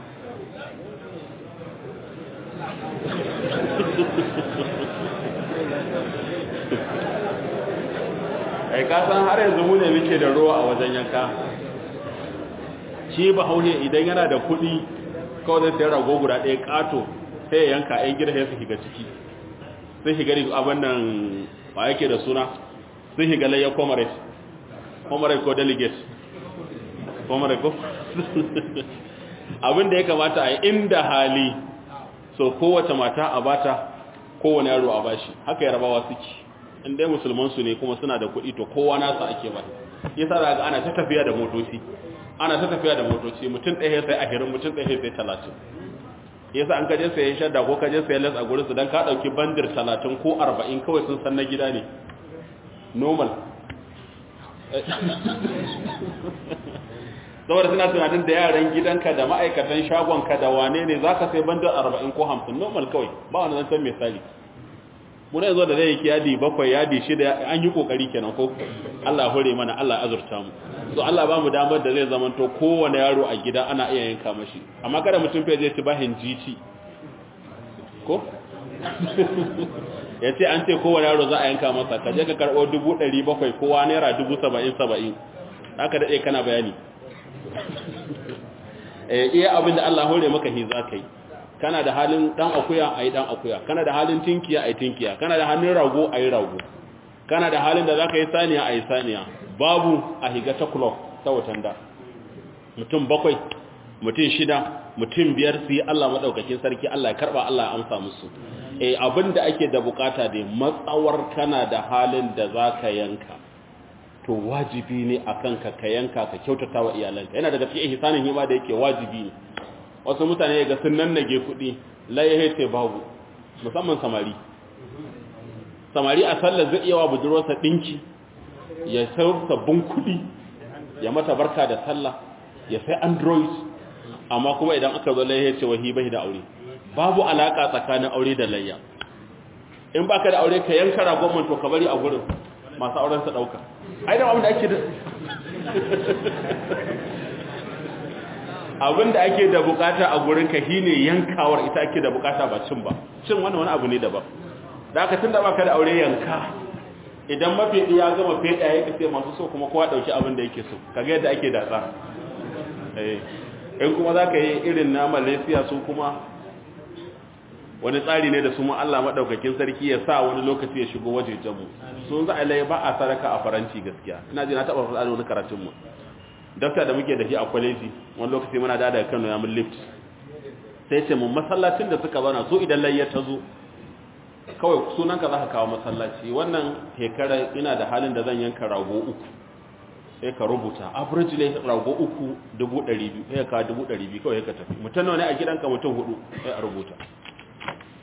A: ai kasan har yanzu mu ne muke da ruwa a wajen yanka shi ba haune idan yana da kuɗi kawai zai sayar rago guda ɗaya ƙato sai ya yanka ɗan gida sai su shiga ciki sai shiga ne abin nan ba yake da suna sai shiga layyar comrade comrade ko delegate comrade ko abin da ya kamata a yi inda hali so kowace mata a bata kowane yaro a bashi haka yarabawa suke in dai musulman su ne kuma suna da kuɗi to kowa nasa ake ba yasa za ga ana ta tafiya da motoci ana ta tafiya da motoci mutum ɗaya sai ahirin mutum ɗaya sai talatin yasa an kaje sayan shadda ko kaje sayan las a gurin su dan ka ɗauki bandir talatin ko arba'in kawai sun san na gida ne normal saboda suna tunanin da yaran gidanka da ma'aikatan shagonka da wane ne za ka sai bandir arba'in ko hamsin normal kawai ba wani zancen misali muna yanzu da zai yi yadi bakwai yadi shida an yi kokari kenan ko Allah hore mana Allah azurta mu so Allah ba mu damar da zai zamanto kowane yaro a gida ana iya yanka mashi amma kada mutum fa je ci bahin GT ko ya ce an ce kowane yaro za a yanka masa ka je ka karɓo dubu ɗari bakwai kowa naira dubu saba'in saba'in haka daɗe kana bayani iya abin da Allah hore maka hi za ka yi kana da halin dan akuya ayi dan akuya kana da halin tinkiya ayi tinkiya kana da halin rago ayi rago kana da halin da zaka yi saniya ayi saniya babu a higa ta club ta watanda mutum bakwai mutum shida mutum biyar su yi Allah madaukakin sarki Allah ya karba Allah ya amsa musu eh abinda ake da bukata dai matsawar kana da halin da zaka yanka to wajibi ne akan ka ka yanka ka kyautata wa iyalanka yana daga cikin ihsanin hima da yake wajibi ne wasu mutane ga sun nannage kuɗi laye ce babu musamman samari samari a sallar zai iya wa budurwarsa ɗinki ya sai sabbin kuɗi ya mata barka da sallah ya sai android amma kuma idan aka zo laye ce wahi bai da aure babu alaka tsakanin aure da layya in baka da aure ka yanka ragon to ka bari a gurin masu auren sa dauka ai da abin da ake da abin da ake da bukata a gurin ka shine yankawar ita ake da bukata ba cin ba cin wannan wani abu ne daban da aka tunda baka da aure yanka idan mafi ya gama feda ya kace masu so kuma kowa dauki abin da yake so kaga yadda ake datsa eh in kuma zaka yi irin na Malaysia su kuma wani tsari ne da su Allah madaukakin sarki ya sa wani lokaci ya shigo wajejen mu sun za a lai ba a saraka a faranti gaskiya ina ji na taba faɗa wani karatun mu dafta da muke da shi a kwaleji wani lokaci muna da daga Kano ya mun lift sai ce mun masallacin da suka zauna so idan layya ta zo kawai sunanka za ka kawo masallaci wannan hekara ina da halin da zan yanka rago uku sai ka rubuta average ne rago uku dubu ɗari biyu sai ka dubu ɗari biyu kawai ka tafi mutum nawa ne a gidanka mutum hudu sai a rubuta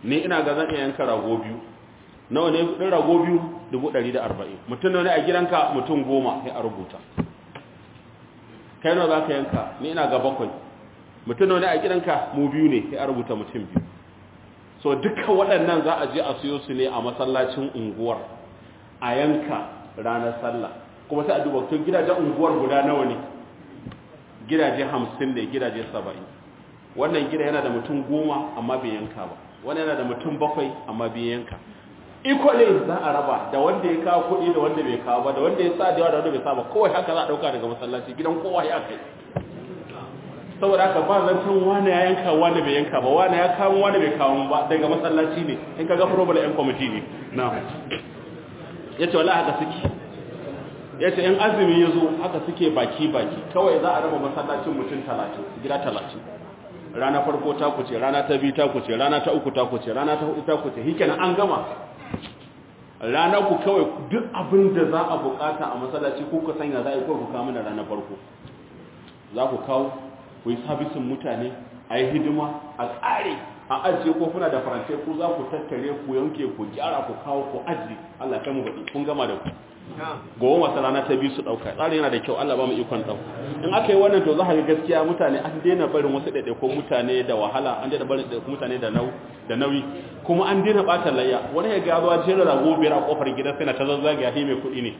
A: ni ina ga zan iya yanka rago biyu nawa ne kudin rago biyu 140 mutum ne a gidanka mutum goma sai a rubuta kai nawa za ka yanka ni ina ga bakwai mutum ne a gidanka mu biyu ne sai a rubuta mutum biyu so duka waɗannan za a je a siyo su ne a masallacin unguwar a yanka ranar sallah kuma sai a duba tun gidajen unguwar guda nawa ne gidaje hamsin ne gidaje saba'in wannan gida yana da mutum goma amma bai yanka ba wani yana da mutum bakwai amma bai yanka equally za a raba da wanda ya kawo kuɗi da wanda bai kawo ba da wanda ya sa da yawa da wanda bai sa ba kowai haka za a ɗauka daga masallaci gidan kowa ya kai saboda haka ba zancen wani ya yanka wani bai yanka ba wani ya kawo wani bai kawo ba daga masallaci ne in ka ga problem yan kwamiti ne na ya ce wala haka suke ya ce in azumi ya zo haka suke baki-baki kawai za a raba masallacin mutum talatin gida talatin rana farko ta kuce rana ta biyu ta kuce rana ta uku ta kuce rana ta hudu ta kuce hikenan an gama rana ku kawai duk abin da za a bukata a masallaci ku ka sanya za a yi kawai ku kawo mana rana farko za ku kawo ku yi sabisin mutane a yi hidima a tsare a ajiye kofuna da farantai ku za ku tattare ku yanke ku gyara ku kawo ku ajiye Allah kai mu baɗi kun gama da ku gobe masu rana ta biyu su ɗauka tsarin yana da kyau Allah ba mu ikon ɗau in aka yi wannan to za a ga gaskiya mutane an daina barin wasu ɗaiɗaikun mutane da wahala an daina barin ɗaiɗaikun mutane da nauyi kuma an daina ɓata layya wani ya ga zuwa jera rago biyar a ƙofar gidan sai na ta zazzage a mai kuɗi ne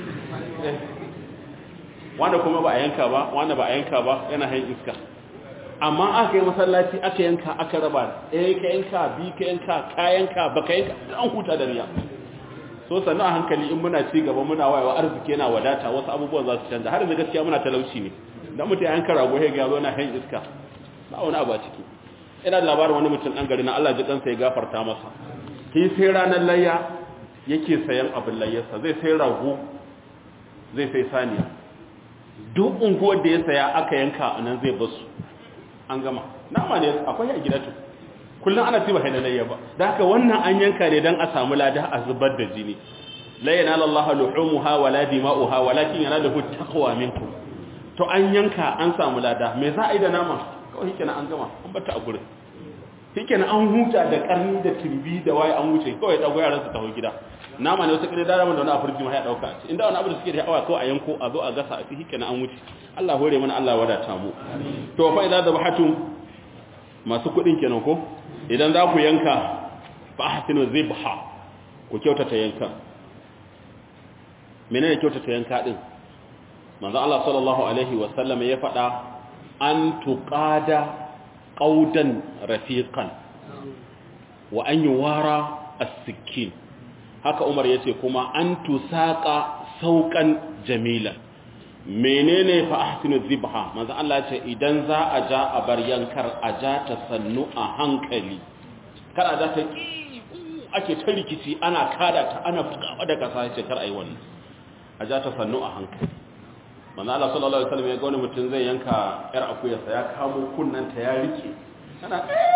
A: wanda kuma ba a yanka ba wanda ba a yanka ba yana hain iska amma aka yi masallaci aka yanka aka raba ɗaya ka yanka bi ka yanka ka yanka ba ka yanka an huta da riya so sannu a hankali in muna ci gaba muna wayewa arziki yana wadata wasu abubuwan za su canza har da gaskiya muna talauci ne dan mutum ya yanka rago ya ga na hain iska ba wani abu a ciki ina da labarin wani mutum dan gari na Allah ji kansa ya gafarta masa shi sai ranar layya yake sayan abin layyarsa zai sai rago zai sai saniya duk unguwar da ya saya aka yanka a nan zai basu an gama nama ne akwai a gida to kullum ana ci ba halalayya ba da haka wannan an yanka ne don a samu lada a zubar da jini la yanala Allah luhumuha wala dima'uha walakin yanaluhu taqwa minkum to an yanka an samu lada me za a yi da nama kawai hikenan an gama an bata a gurin hikenan an huta da karni da tirbi da waye an wuce kawai dago yaran su taho gida nama ne wata kire da ramin da wani afirji ma ya dauka ci inda wani abu da suke da hawa kawai a yanko a zo a gasa a ci hikenan an wuce Allah hore mana Allah wadata mu to fa idza zabahatum masu kudin kenan ko idan za ku yanka fa ahsinu zibha ku kyautata yanka menene kyautata yanka din manzo Allah sallallahu alaihi wa sallam ya faɗa an tuqada qaudan rafiqan wa an yuwara as-sikkin haka Umar yace kuma an tusaqa sauqan jamilan menene fa ahsinu zibha manzo Allah ce idan za a ja a bar yankar a ja ta sannu a hankali kar a ja ta ake ta rikici ana kada ta ana fukawa da kasa ce kar ayi wannan a ja ta sannu a hankali manzo Allah sallallahu alaihi wasallam ya ga wani mutum zai yanka yar akuyarsa ya kamo kunnanta ya rike ana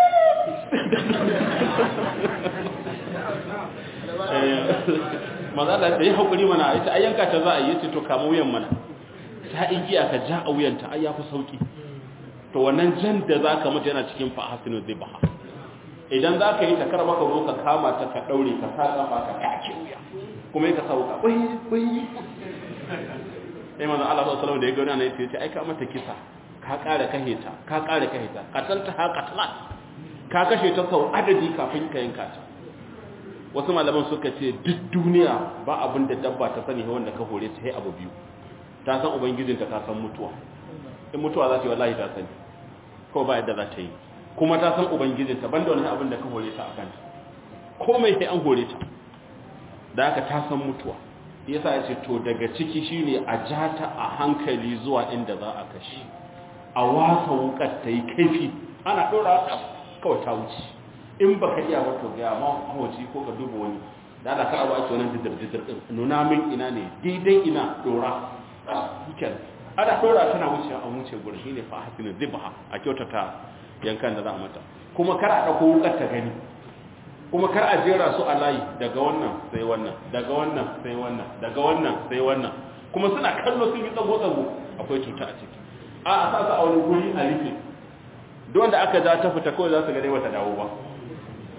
A: manzo Allah ya hakuri mana yace ayyanka ta za a yi yace to kamo wuyan mana ta igiya ka ja a wuyanta ai yafi sauki to wannan jan da zaka mutu yana cikin fa hasinu zibha idan zaka yi ta karba ka zo ka kama ta ka daure ka sa kafa ka kake wuya kuma ka sauka bai bai sai manzo Allah sallallahu alaihi wasallam da ya ga wannan yace ai ka mata kisa ka kare kahe ta ka kare kahe ta qatalta ha qatlat ka kashe ta sau adadi kafin ka yanka ta wasu malaman suka ce duk duniya ba abin da dabba ta sani wanda ka hore ta sai abu biyu ta san ubangijinta ta san mutuwa in mutuwa za ta yi wallahi ta sani ko ba yadda za ta yi kuma ta san ubangijinta banda wani abin da ka hore ta a kanta komai sai an hore ta da haka ta san mutuwa yasa ya ce to daga ciki shine a ja ta a hankali zuwa inda za a kashi a wasa wukar ta yi kaifi ana ɗora ta kawai ta wuce in ba ka iya wato ga ma hawaci ko ka duba wani da ala ka abu ake wannan jidir-jidir ɗin nuna min ina ne daidai ina ɗora hikin ana ɗora tana wuce a wuce gurin shi ne fa hasinin zibha a kyautata yankan da za a mata kuma kar a ɗauko wukar ta gani kuma kar a jera su a layi daga wannan sai wannan daga wannan sai wannan daga wannan sai wannan kuma suna kallo sun yi tsago-tsago akwai cuta a ciki a a sa su a wani guri a rufe don da aka ja ta fita kawai za su gane wata dawo ba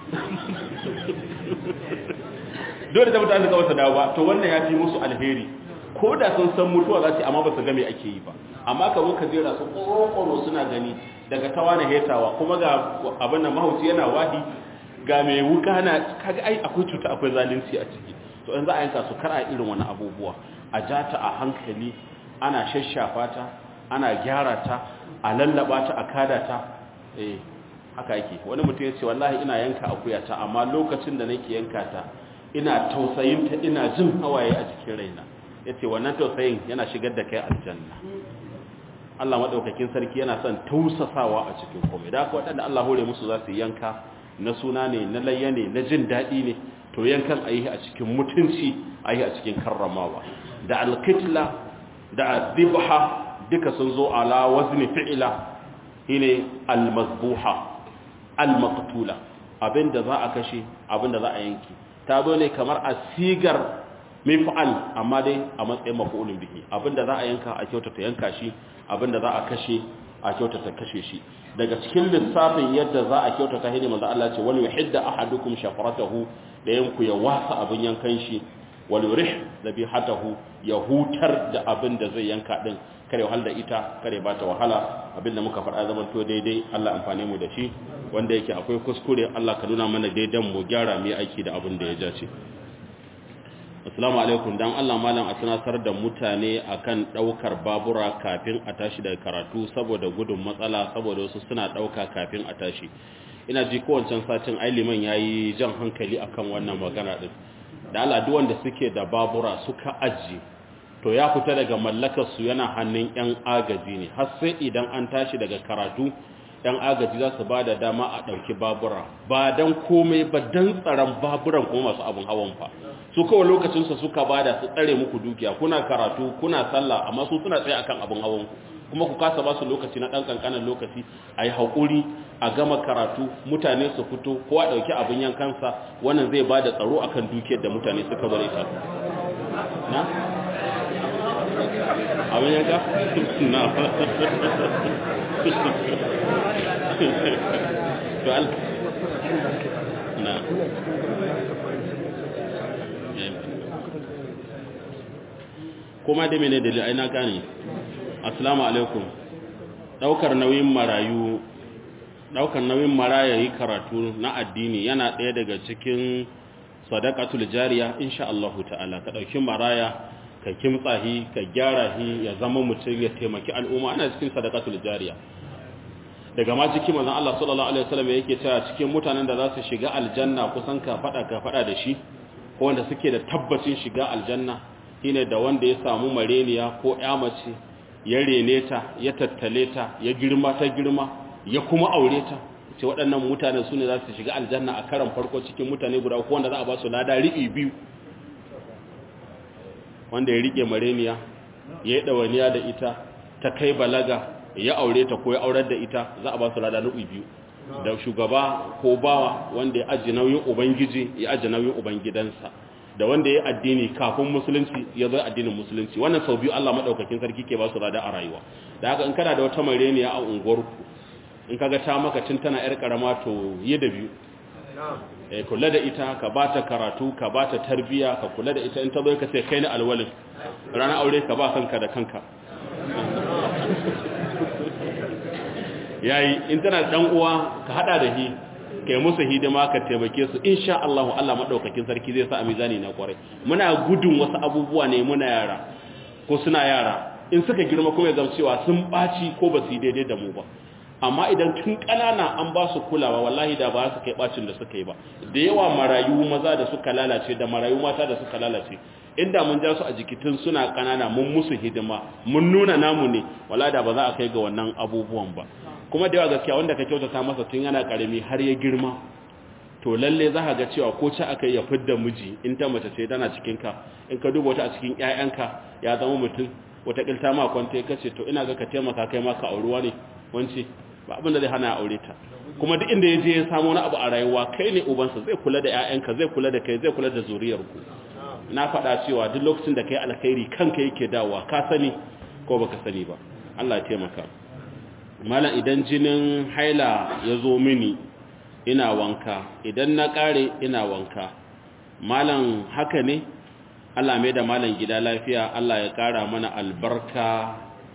A: dole da mutane ga wata dawo ba to wannan ya fi musu alheri ko da sun san mutuwa za su amma ba su game ake yi ba amma ka zo ka jera su ƙoro suna gani daga tawa na hetawa kuma ga abin da mahauci yana wahi ga mai wuka na kaga ai akwai cuta akwai zalunci a ciki to in za a yanka su kar a irin wani abubuwa a jata a hankali ana shashafa ta ana gyara ta a lallaba ta a kada ta eh haka yake wani mutum ya ce wallahi ina yanka akuya ta amma lokacin da nake yanka ta ina tausayin ta ina jin hawaye a cikin raina yace wannan tausayin yana shigar da kai aljanna Allah madaukakin sarki yana son tausasawa a cikin komai da haka waɗanda Allah hore musu za su yanka na suna ne na layya ne na jin daɗi ne to yankan a yi a cikin mutunci a yi a cikin karramawa da alkitla da adibha duka sun zo ala wazni fi'ila shine almazbuha almaqtula abinda za a kashe abinda za a yanki ta zo ne kamar a sigar mif'al amma dai a matsayin maf'ulun bihi abinda za a yanka a kyautata yanka shi abinda za a kashe a kyautata kashe shi daga cikin lissafin yadda za a kyautata hidi manzo Allah ce wal yuhidda ahadukum shafaratahu da yanku ya wasa abin yankan shi wal yurih dhabihatahu ya hutar da abin da zai yanka din kare wahal da ita kare ba ta wahala abin da muka faɗa zaman to daidai Allah amfane mu da shi wanda yake akwai kuskure Allah ka nuna mana daidan mu gyara mu aiki da abin da ya jace Assalamu alaikum dan Allah malam a tunatar da mutane akan daukar babura kafin a tashi daga karatu saboda gudun matsala saboda wasu suna dauka kafin a tashi ina ji kowancan satin ai liman yayi jan hankali akan wannan magana din da Allah duk wanda suke da babura suka aji to ya fita daga mallakar su yana hannun yan agaji ne har sai idan an tashi daga karatu yan agaji za su bada dama a dauki babura ba dan komai ba dan tsaron baburan kuma masu abun hawan fa su kawai lokacinsa suka bada su tsare muku dukiya kuna karatu kuna sallah amma su suna tsaye akan abin hawan kuma ku kasa ba su lokaci na dan kankanin lokaci a yi haƙuri a gama karatu mutane su fito ko a ɗauki abin yankansa wannan zai ba da tsaro akan dukiyar da mutane suka bari ta na? abin yanka? na to al na kuma da mene dalil ai na gane assalamu alaikum daukar nauyin marayu daukar nauyin maraya yi karatu na addini yana ɗaya daga cikin sadaqatul jariya insha Allah ta'ala ka dauki maraya ka kimtsa hi ka gyara hi ya zama mutum ya taimaki al'umma ana cikin sadaqatul jariya daga ma cikin manzon Allah sallallahu alaihi wasallam yake cewa cikin mutanen da za su shiga aljanna kusan ka fada ka fada da shi ko wanda suke da tabbacin shiga aljanna shine da wanda ya samu mareniya ko ya mace ya rene ta ya tattale ta ya girma ta girma ya kuma aure ta ce waɗannan mutane su ne za su shiga aljanna a karan farko cikin mutane guda ko wanda za a ba su lada riɓi biyu wanda ya riƙe mareniya ya yi ɗawaniya da ita ta kai balaga ya aure ta ko ya aurar da ita za a ba su lada riɓi biyu da shugaba ko bawa wanda ya aji nauyin ubangiji ya aji nauyin ubangidansa da wanda ya addini kafin musulunci ya zo addinin musulunci wannan sau biyu Allah madaukakin sarki ke ba su rada a rayuwa da haka in kana da wata mareniya a unguwarku in kaga ta maka tun tana yar karama to yi da biyu eh kula da ita ka ba ta karatu ka ba ta tarbiya ka kula da ita in ta zo ka ce kai ne alwalin ranar aure ka ba kanka da kanka yayi in tana dan uwa ka hada da hi kai musu hidima ka taimake su insha Allah Allah madaukakin sarki zai sa a mizani na kwarai muna gudun wasu abubuwa ne muna yara ko suna yara in suka girma kuma ya zama cewa sun baci ko ba su yi daidai da mu ba amma idan tun kanana an ba su kulawa wallahi da ba su kai bacin da suka yi ba da yawa marayu maza da suka lalace da marayu mata da suka lalace inda mun ja su a jikitin suna kanana mun musu hidima mun nuna namu ne wallahi da ba za a kai ga wannan abubuwan ba kuma da yawa gaskiya wanda ka kyautata masa tun yana karami har ya girma to lalle za ka ga cewa ko ci aka ya fidda miji in ta mace ce tana cikin ka in ka duba wata a cikin ƴaƴanka ya zama mutum wata kilta ma kwanta ya kace to ina ga ka taimaka kai ma ka auruwa ne wance ba abin da zai hana aure ta kuma duk inda ya je ya samu wani abu a rayuwa kai ne ubansa zai kula da ƴaƴanka zai kula da kai zai kula da zuriyarku na faɗa cewa duk lokacin da kai alkhairi kanka yake dawowa ka sani ko baka sani ba Allah ya taimaka malam idan jinin haila ya zo mini ina wanka idan na ƙare ina wanka malam haka ne Allah mai da malam gida lafiya Allah ya ƙara mana albarka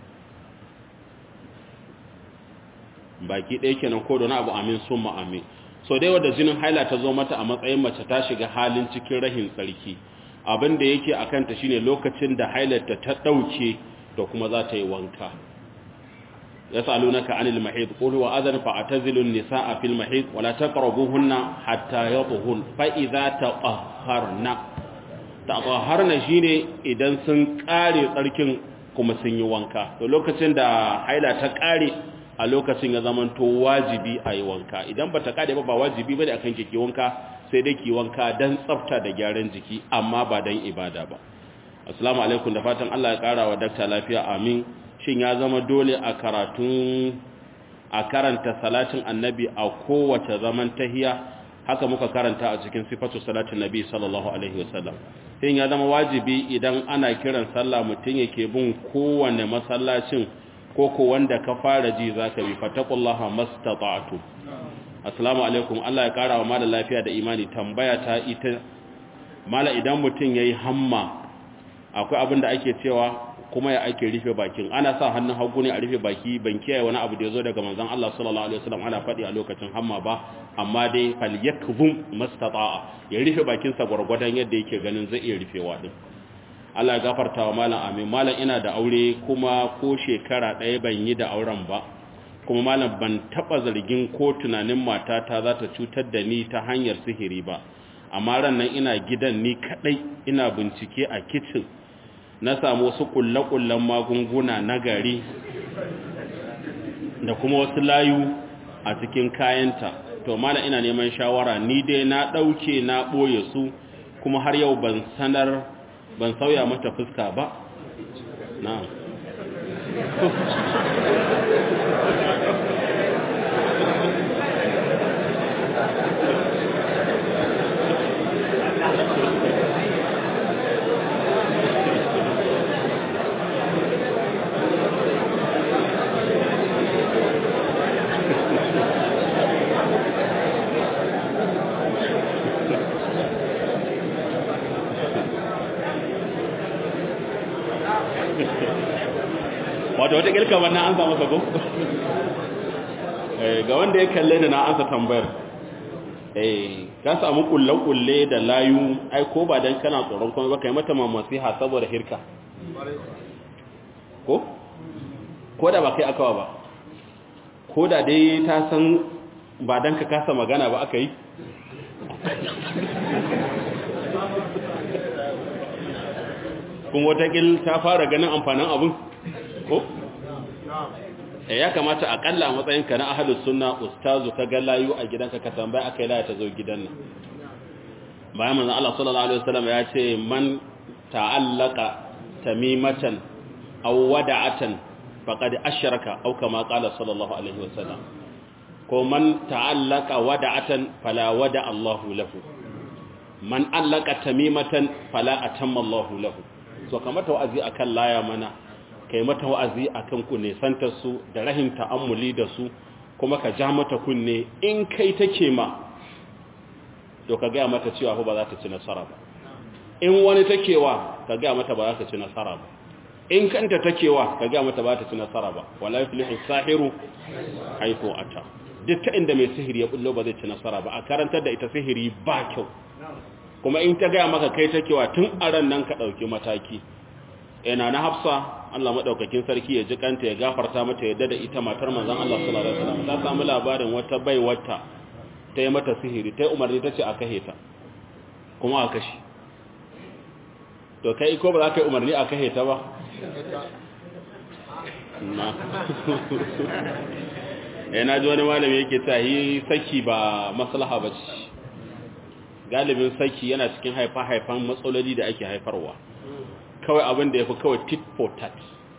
A: baki ɗaya kenan ko da abu amin sun amin so dai wadda jinin haila ta zo mata a matsayin mace ta shiga halin cikin rahin tsarki abin da yake a kanta shine lokacin da hailarta ta ɗauke da kuma za ta yi wanka ya salu naka anil mahid qulu wa adhan fa atazilu an-nisaa fil mahid wa la taqrabuhunna hatta yatuhun fa idza taqahharna taqahharna shine idan sun kare tsarkin kuma sun yi wanka to lokacin da haila ta kare a lokacin ya zamanto wajibi a yi wanka idan ba ta kade ba ba wajibi ba da akan kike wanka sai dai ki wanka don tsafta da gyaran jiki amma ba don ibada ba assalamu alaikum da fatan Allah ya kara wa dakta lafiya amin shin ya zama dole a karatun a karanta salatin annabi a kowace zaman tahiya haka muka karanta a cikin sifatu salatin nabi sallallahu alaihi wasallam shin ya zama wajibi idan ana kiran sallah mutum yake bin kowane masallacin koko wanda ka fara ji za ka bi fatakullaha mastata'tu assalamu alaikum Allah ya kara wa mala lafiya da imani tambaya ta ita mala idan mutum yayi hamma akwai abin da ake cewa kuma ya ake rufe bakin ana sa hannun hagu ne a rufe baki ban kiyaye wani abu da yazo daga manzon Allah sallallahu alaihi wasallam ana faɗi a lokacin hamma ba amma dai falyakzum mastata'a ya rufe bakin sa gurgurdan yadda yake ganin zai iya rufewa din Allah ya gafarta wa malam amin malam ina da aure kuma ko shekara ɗaya ban yi da auren ba kuma malam ban taɓa zargin ko tunanin matata za ta cutar da ni ta hanyar sihiri ba amma ran nan ina gidan ni kaɗai ina bincike a kicin na samu wasu ƙulle-ƙullen magunguna na gari da kuma wasu layu a cikin kayanta to malam ina neman shawara ni dai na ɗauke na ɓoye su kuma har yau ban sanar ban sauya mata fuska ba na wato wata kilka wannan an samu sako ga wanda ya kalle da na ansa tambayar eh ka samu kulle-kulle da layu ai ko ba dan kana tsoron kuma ba kai mata mamasiha saboda hirka ko ko da ba kai akawa ba ko da dai ta san ba dan ka kasa magana ba aka yi kuma watakil ta fara ganin amfanin abin ko? ya kamata akalla a matsayinka na ahalus sunna ustazu ka ga layu a gidanka ka tambaya aka yi laya ta zo gidan nan bayan manzan Allah sallallahu Alaihi wasallam ya ce man ta'allaka tamimatan aw wada'atan faqad ashraka aw kama qala sallallahu alaihi wasallam ko man ta'allaka wada'atan fala wada Allahu lahu man allaka tamimatan fala atamma Allahu lahu so kamata wa'azi akan laya mana kai mata wa'azi akan ku ne santar su da rahim ta'ammuli da su kuma ka ja mata kunne in kai take ma to ka ga mata cewa ba za ta ci nasara ba in wani takewa ka ga mata ba za ta ci nasara ba in kanta takewa ka ga mata ba ta ci nasara ba wala yuflihu sahiru haifu ata duk ta inda mai sihiri ya bullo ba zai ci nasara ba a karantar da ita sihiri ba kyau kuma in ta gaya maka kai takewa tun a ran nan ka ɗauki mataki ina na hafsa Allah maɗaukakin sarki ya ji kanta ya gafarta mata yadda da ita matar manzon Allah sallallahu alaihi wasallam ta samu labarin wata bai wata ta yi mata sihiri ta yi umarni ta ce a kahe ta kuma a kashi to kai ko ba za ka yi umarni a kahe ta ba na yana ji wani malami yake ta yi saki ba maslaha ba ce galibin saki yana cikin haifa-haifan matsaloli da ake haifarwa kawai abin da ya fi kawai tit for tat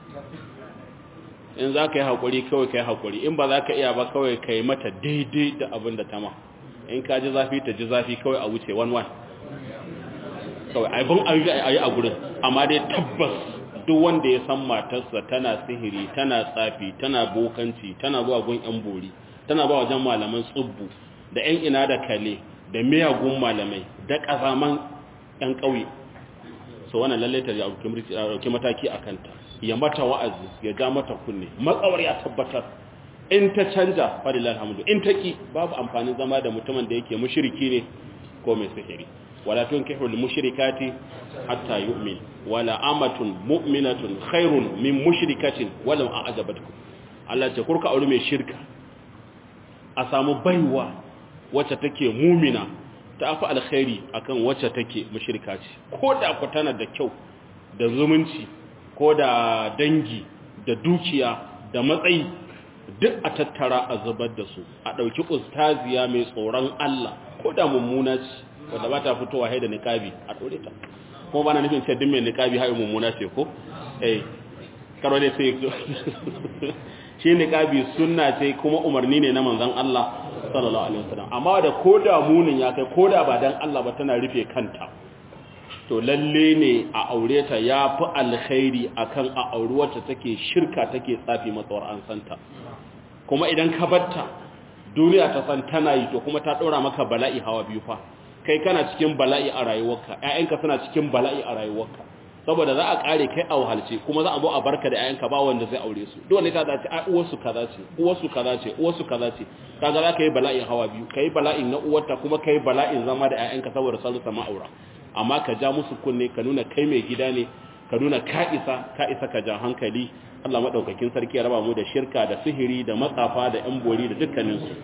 A: in za ka yi haƙuri kawai ka yi haƙuri in ba za ka iya ba kawai ka yi mata daidai da abin da ta ma in ka ji zafi ta ji zafi kawai a wuce one one kawai abin a yi a gurin amma dai tabbas duk wanda ya san matarsa tana sihiri tana tsafi tana bokanci tana zuwa gun yan bori tana ba wajen malaman tsubbu da 'yan ina da kale da miyagun malamai da ƙazaman 'yan ƙauye so wannan lallai ta dauki mataki a kanta ya mata wa'azi ya ja mata kunne matsawar ya tabbatar in ta canja fadilal hamdu in ta ki babu amfanin zama da mutumin da yake mushriki ne ko mai sihiri wala tunkihul mushrikati hatta yu'min wala amatun mu'minatun khairun min mushrikatin walau a'jabatkum Allah ce kurka aure mai shirka a samu baiwa wacce take mumina ta fi alkhairi akan wacce take mushrika ce ko da ku tana da kyau da zumunci ko da dangi da dukiya da matsayi duk a tattara a zubar da su a ɗauki ustaziya mai tsoron Allah ko da mummuna ce wadda ba ta fitowa haida niƙabi a ɗore ta kuma ba na nufin sai din mai niƙabi haɗin mummuna ce ko eh karo ne sai shi niƙabi sunna ce kuma umarni ne na manzon Allah sallallahu alaihi wasallam amma da ko da munin ya kai ko da ba dan Allah ba tana rufe kanta to lalle ne a aure ta ya fi alkhairi akan a auri wacce take shirka take tsafi matsawar an santa kuma idan ka batta duniya ta san tana yi to kuma ta ɗora maka bala'i hawa biyu fa kai kana cikin bala'i a rayuwarka ƴaƴanka suna cikin bala'i a rayuwarka saboda za a kare kai a wahalce kuma za a zo a barka da ƴaƴanka ba wanda zai aure su dole ta dace a uwarsu kaza ce uwarsu kaza ce uwarsu kaza ce kaga za ka yi bala'in hawa biyu kai bala'in na uwarta kuma kai bala'in zama da ƴaƴanka saboda sun sama aura amma ka ja musu kunne ka nuna kai mai gida ne ka nuna ka isa ka isa ka ja hankali Allah madaukakin sarki ya raba mu da shirka da sihiri da matsafa da yan bori da dukkanin su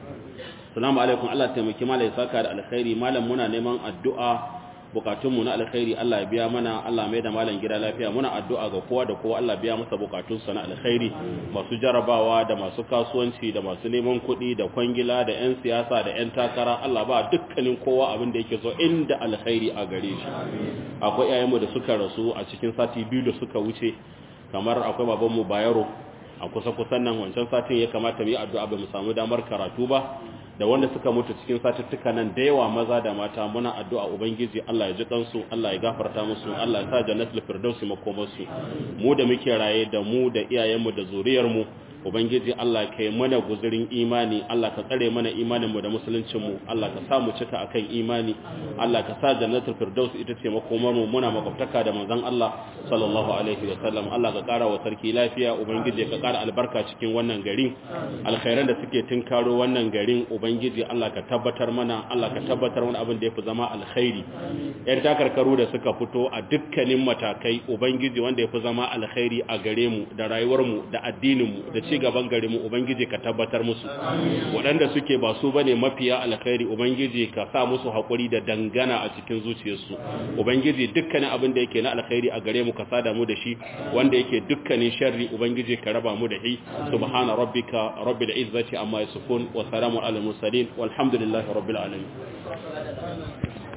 A: Assalamu alaikum Allah taimaki malai saka da alkhairi malam muna neman addu'a bukatunmu na alkhairi Allah ya biya mana Allah mai da malam gida lafiya muna addu'a ga kowa da kowa Allah biya masa bukatunsa na alkhairi masu jarabawa da masu kasuwanci da masu neman kuɗi da kwangila da 'yan siyasa da 'yan takara Allah ba dukkanin kowa abin da yake so inda alkhairi a gare shi akwai yayanmu da suka rasu a cikin sati biyu da suka wuce kamar akwai babanmu Bayero a kusa kusan nan wancan satin ya kamata mu yi addu'a ba mu samu damar karatu ba da wanda suka mutu cikin satuttuka nan da yawa maza da mata muna addu'a ubangiji Allah ya ji kansu Allah ya gafarta musu Allah ya sa jannatul firdausi makomarsu mu da muke raye da mu da iyayenmu da zuriyarmu ubangiji Allah ka yi mana guzurin imani Allah ka tsare mana imaninmu da musuluncinmu Allah ka sa mu cika akan imani Allah ka sa jannatul firdaus ita ce makomarmu muna makwabtaka da manzon Allah sallallahu alaihi wa sallam Allah ka kara wa sarki lafiya ubangiji ka kara albarka cikin wannan garin alkhairan da suke tinkaro wannan garin ubangiji Allah ka tabbatar mana Allah ka tabbatar mana abin da yafi zama alkhairi yan takarkaru da suka fito a dukkanin matakai ubangiji wanda yafi zama alkhairi a gare mu da rayuwarmu da addininmu da ci gaban gari mu ubangiji ka tabbatar musu waɗanda suke ba su bane mafiya alkhairi ubangiji ka sa musu hakuri da dangana a cikin zuciyarsu ubangiji dukkanin abin da yake na alkhairi a gare mu ka sada mu da shi wanda yake dukkanin sharri ubangiji ka raba mu da shi subhana rabbika rabbil izzati amma yasifun wa salamun alal mursalin walhamdulillahi rabbil alamin